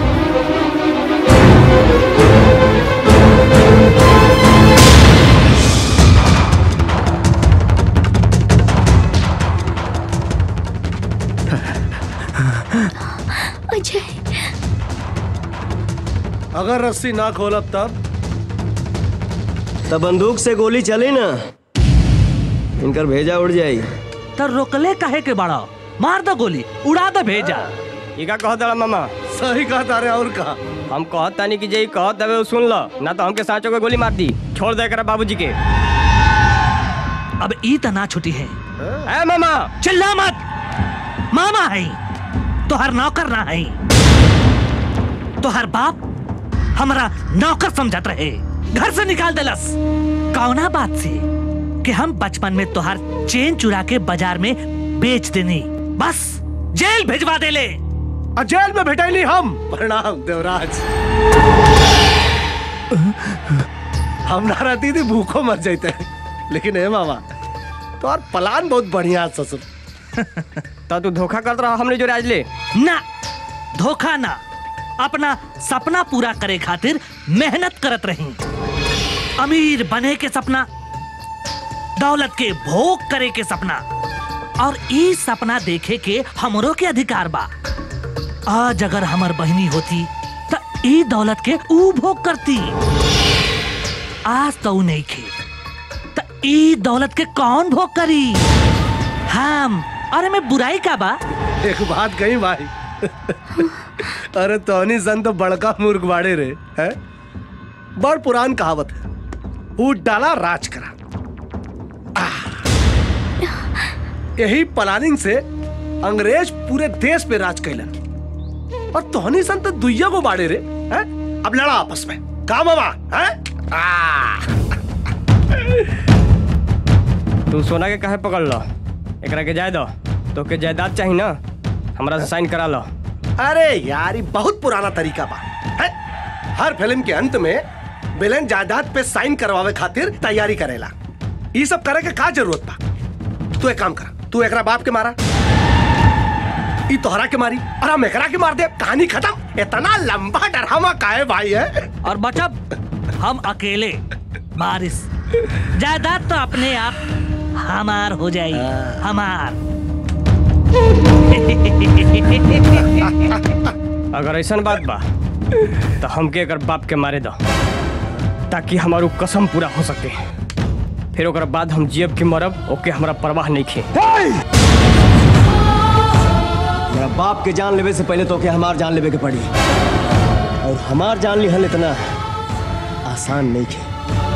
अजय अगर रस्सी ना खोलब तब तब बंदूक से गोली चली ना इनकर भेजा उड़ जाई तो रोकले काहे के बड़ा मार दो गोली उड़ा दो भेजा ई का कहत रहा मामा सही कहत अरे और कहा हम कहत तानी कि जे ई कहत हवे उ सुन ल ना तो हमके साँचो के गोली मार दी छोड़ दे कर बाबूजी के अब ई तना छुटी है ए मामा चिल्ला मत मामा है तोहर नौकर ना है तोहर बाप हमारा नौकर समझत रहे घर से निकाल देलस कौना बात से कि हम बचपन में तोहर चेन चुरा के बाजार में बेच देनी बस जेल भेजवा देले आ जेल में भेटैली हम प्रणाम देवराज हम ना रहती थी भूखो मर जाते लेकिन हे मामा तो और प्लान बहुत बढ़िया है ससुर तो तू धोखा करत रहा हमने जो आज ले ना धोखा ना अपना सपना पूरा करे खातिर मेहनत करत रही अमीर बने के सपना दौलत के भोग करे के सपना और ई सपना देखे के हमरो के अधिकार बा आज अगर हमर बहनी होती तो ई दौलत के ऊ भोग करती आज तो ऊ नहीं खे तो ई दौलत के कौन भोग करी हम अरे मैं बुराई का बा एक बात कही भाई अरे तोनी सन तो बड़का मूर्ख बाड़े रे है बड़ पुरान कहावत है ऊट डाला राज करा आह। यही प्लानिंग से अंग्रेज पूरे देश पे राज कैलन और तोहनी सन तो दुइया को बाड़े रे है अब लड़ा आपस में का मामा है आह। तू सोना के काहे पकड़ लो एकरा के जाय दो तो के जायदाद चाहिए ना हमरा से साइन करा लो अरे यार ये बहुत पुराना तरीका बा है? हर फिल्म के अंत में विलेन जायदाद पे साइन करवावे खातिर तैयारी करेला ये सब करे के का जरूरत बा तू एक काम कर तू एकरा बाप के मारा ई तोहरा के मारी और हम एकरा के मार दे कहानी खत्म इतना लंबा डरामा काहे भाई है और बचब हम अकेले बारिश जायदाद तो अपने आप हमार हो जाई हमार अगर ऐसा बात बा तो हमके एकर बाप के मारे दो ताकि हमारू कसम पूरा हो सके फिर ओकर बाद हम जियब के मरब ओके हमरा परवाह नहीं खे मेरा बाप के जान लेवे से पहले तो के हमार जान लेवे के पड़ी और हमार जान लिहल इतना आसान नहीं खे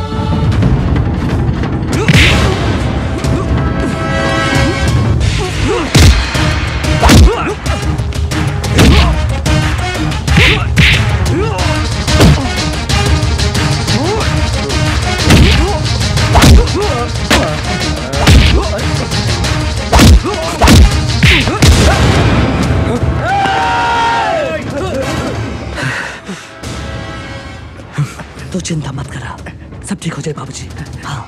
तो चिंता मत करा सब ठीक हो जाए बाबूजी हाँ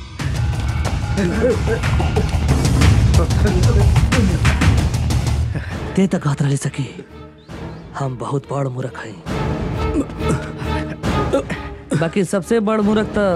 ते तक हाथ रह सकी हम बहुत बड़ मूर्ख हैं बाकी सबसे बड़ मूर्ख तो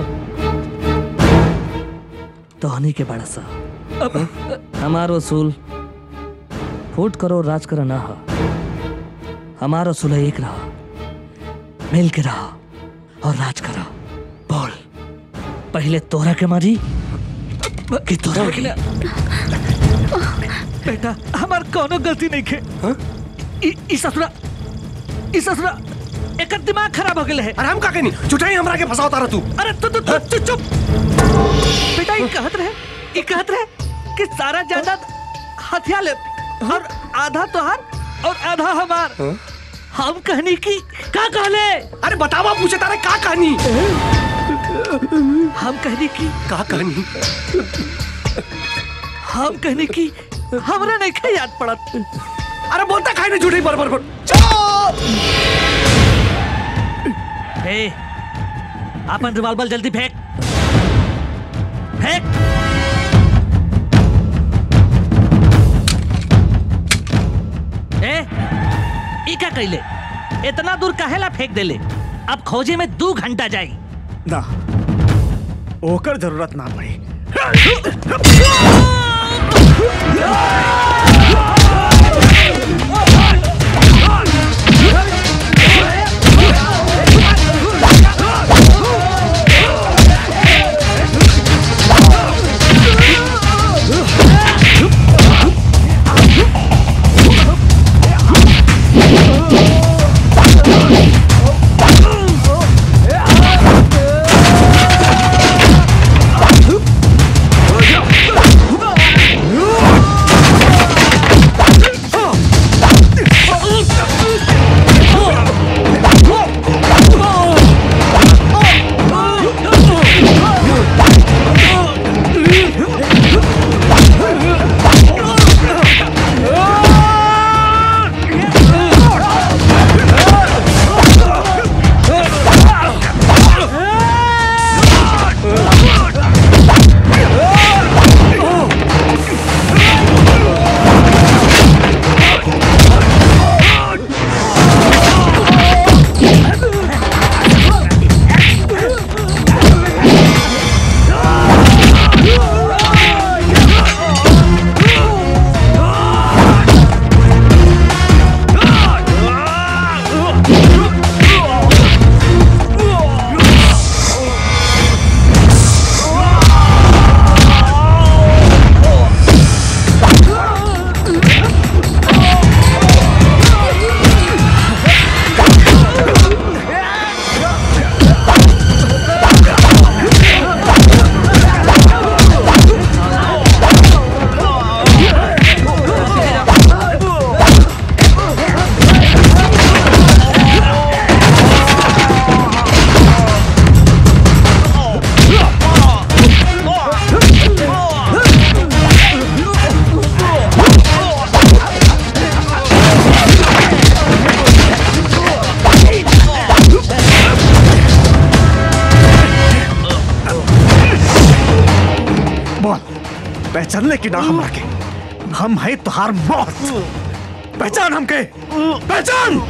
तोहनी के बड़ा सा हमार वसूल फूट करो राज करो ना हो हमारा वसूल एक रहा मिल के रहा और राज करो बोल पहले तोरा के मारी कि तोरा के बेटा हमार कोनो गलती नहीं खे इ- इ ससुरा इ ससुरा एकर दिमाग खराब हो गेले है अरे हम का कहनी चुटाई हमरा के फसावता रहा तू अरे तू तू तू चुप चुप बेटा ये कहत रहे ये कहत रहे कि सारा जायदाद हथिया ले और आधा तोहार और आधा हमार हम कहनी की का कहले अरे बतावा पूछे तारे का कहानी हम कहनी की का कहानी हम कहनी की हमरा नहीं खा याद पड़त अरे बोलता खाई नहीं झूठी बरबर बोल हे अपन रिवॉल्वर जल्दी फेंक फेंक ए ई का कैले इतना दूर काहेला फेंक देले अब खोजे में दो घंटा जाई ना ओकर जरूरत ना पड़ी Oh! बोल पहचान ले कि ना हमरा के हम है तुहार मौत पहचान हमके पहचान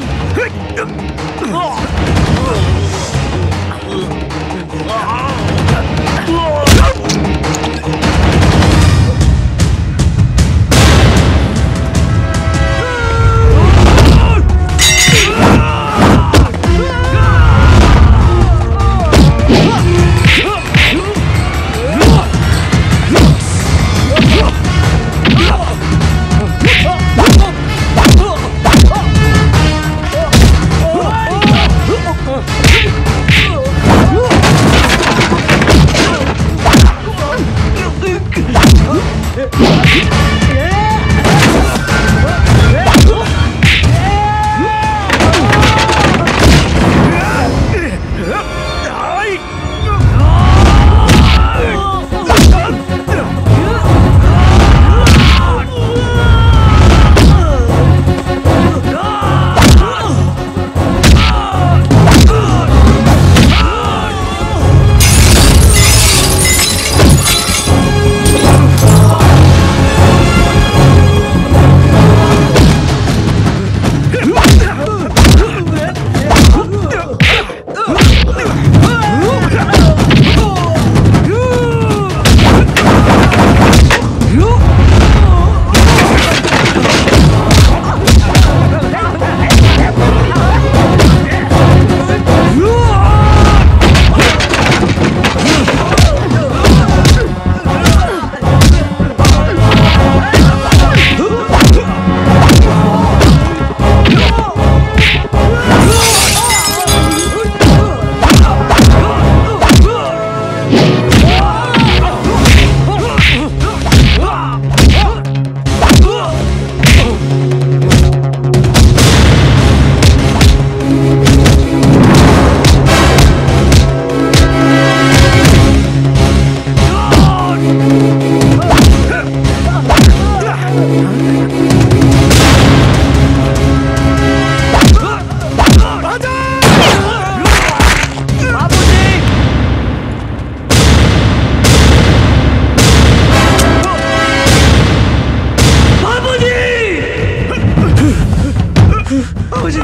बाबूजी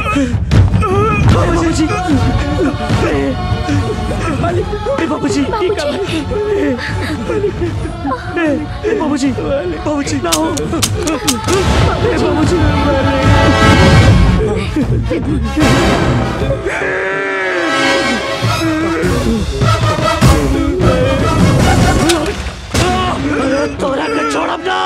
बाबूजी बाबूजी बाबूजी बाबूजी ना हो बाबूजी तोरा के छोड़ब ना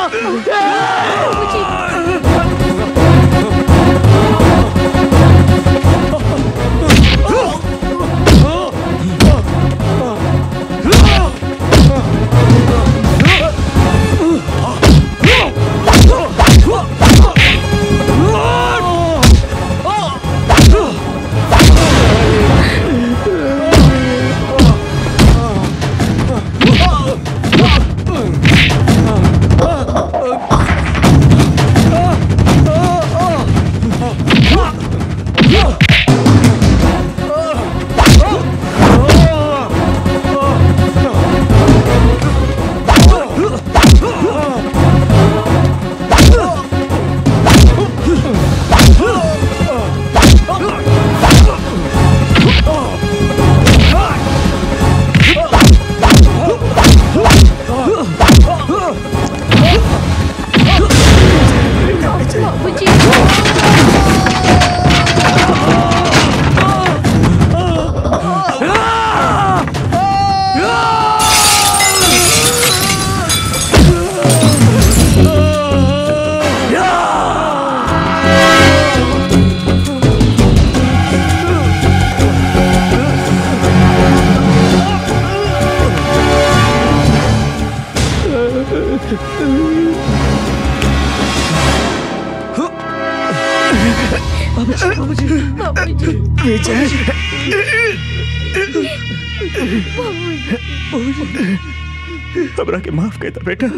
हमरा के माफ कर दे बेटा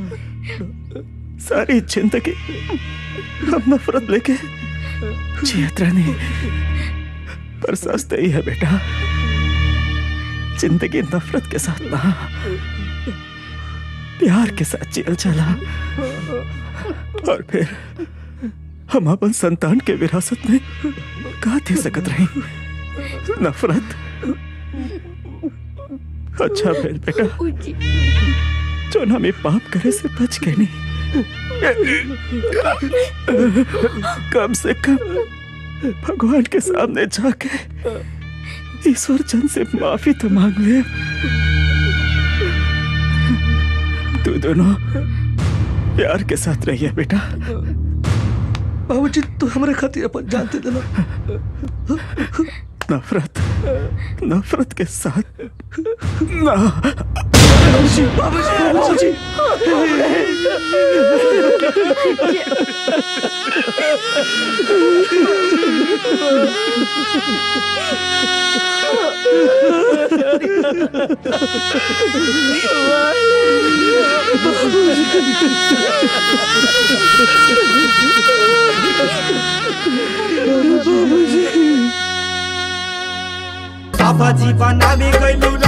सारी जिंदगी हम नफरत लेके जियत रहने पर सच तो ही है बेटा जिंदगी नफरत के साथ ना प्यार के साथ जियल चला और फिर हम अपन संतान के विरासत में का दे सकत रही नफरत अच्छा भेल बेटा जो हमें पाप करे से बच गए नहीं कम से कम भगवान के सामने जाके ईश्वर चंद से माफी तो मांग ले तू दोनों प्यार के साथ रहिए बेटा बाबूजी तू हमारे खातिर अपन जान दे देना नफरत नफरत के साथ ना बाबूजी बाबूजी बाबा जी बनावे गइलू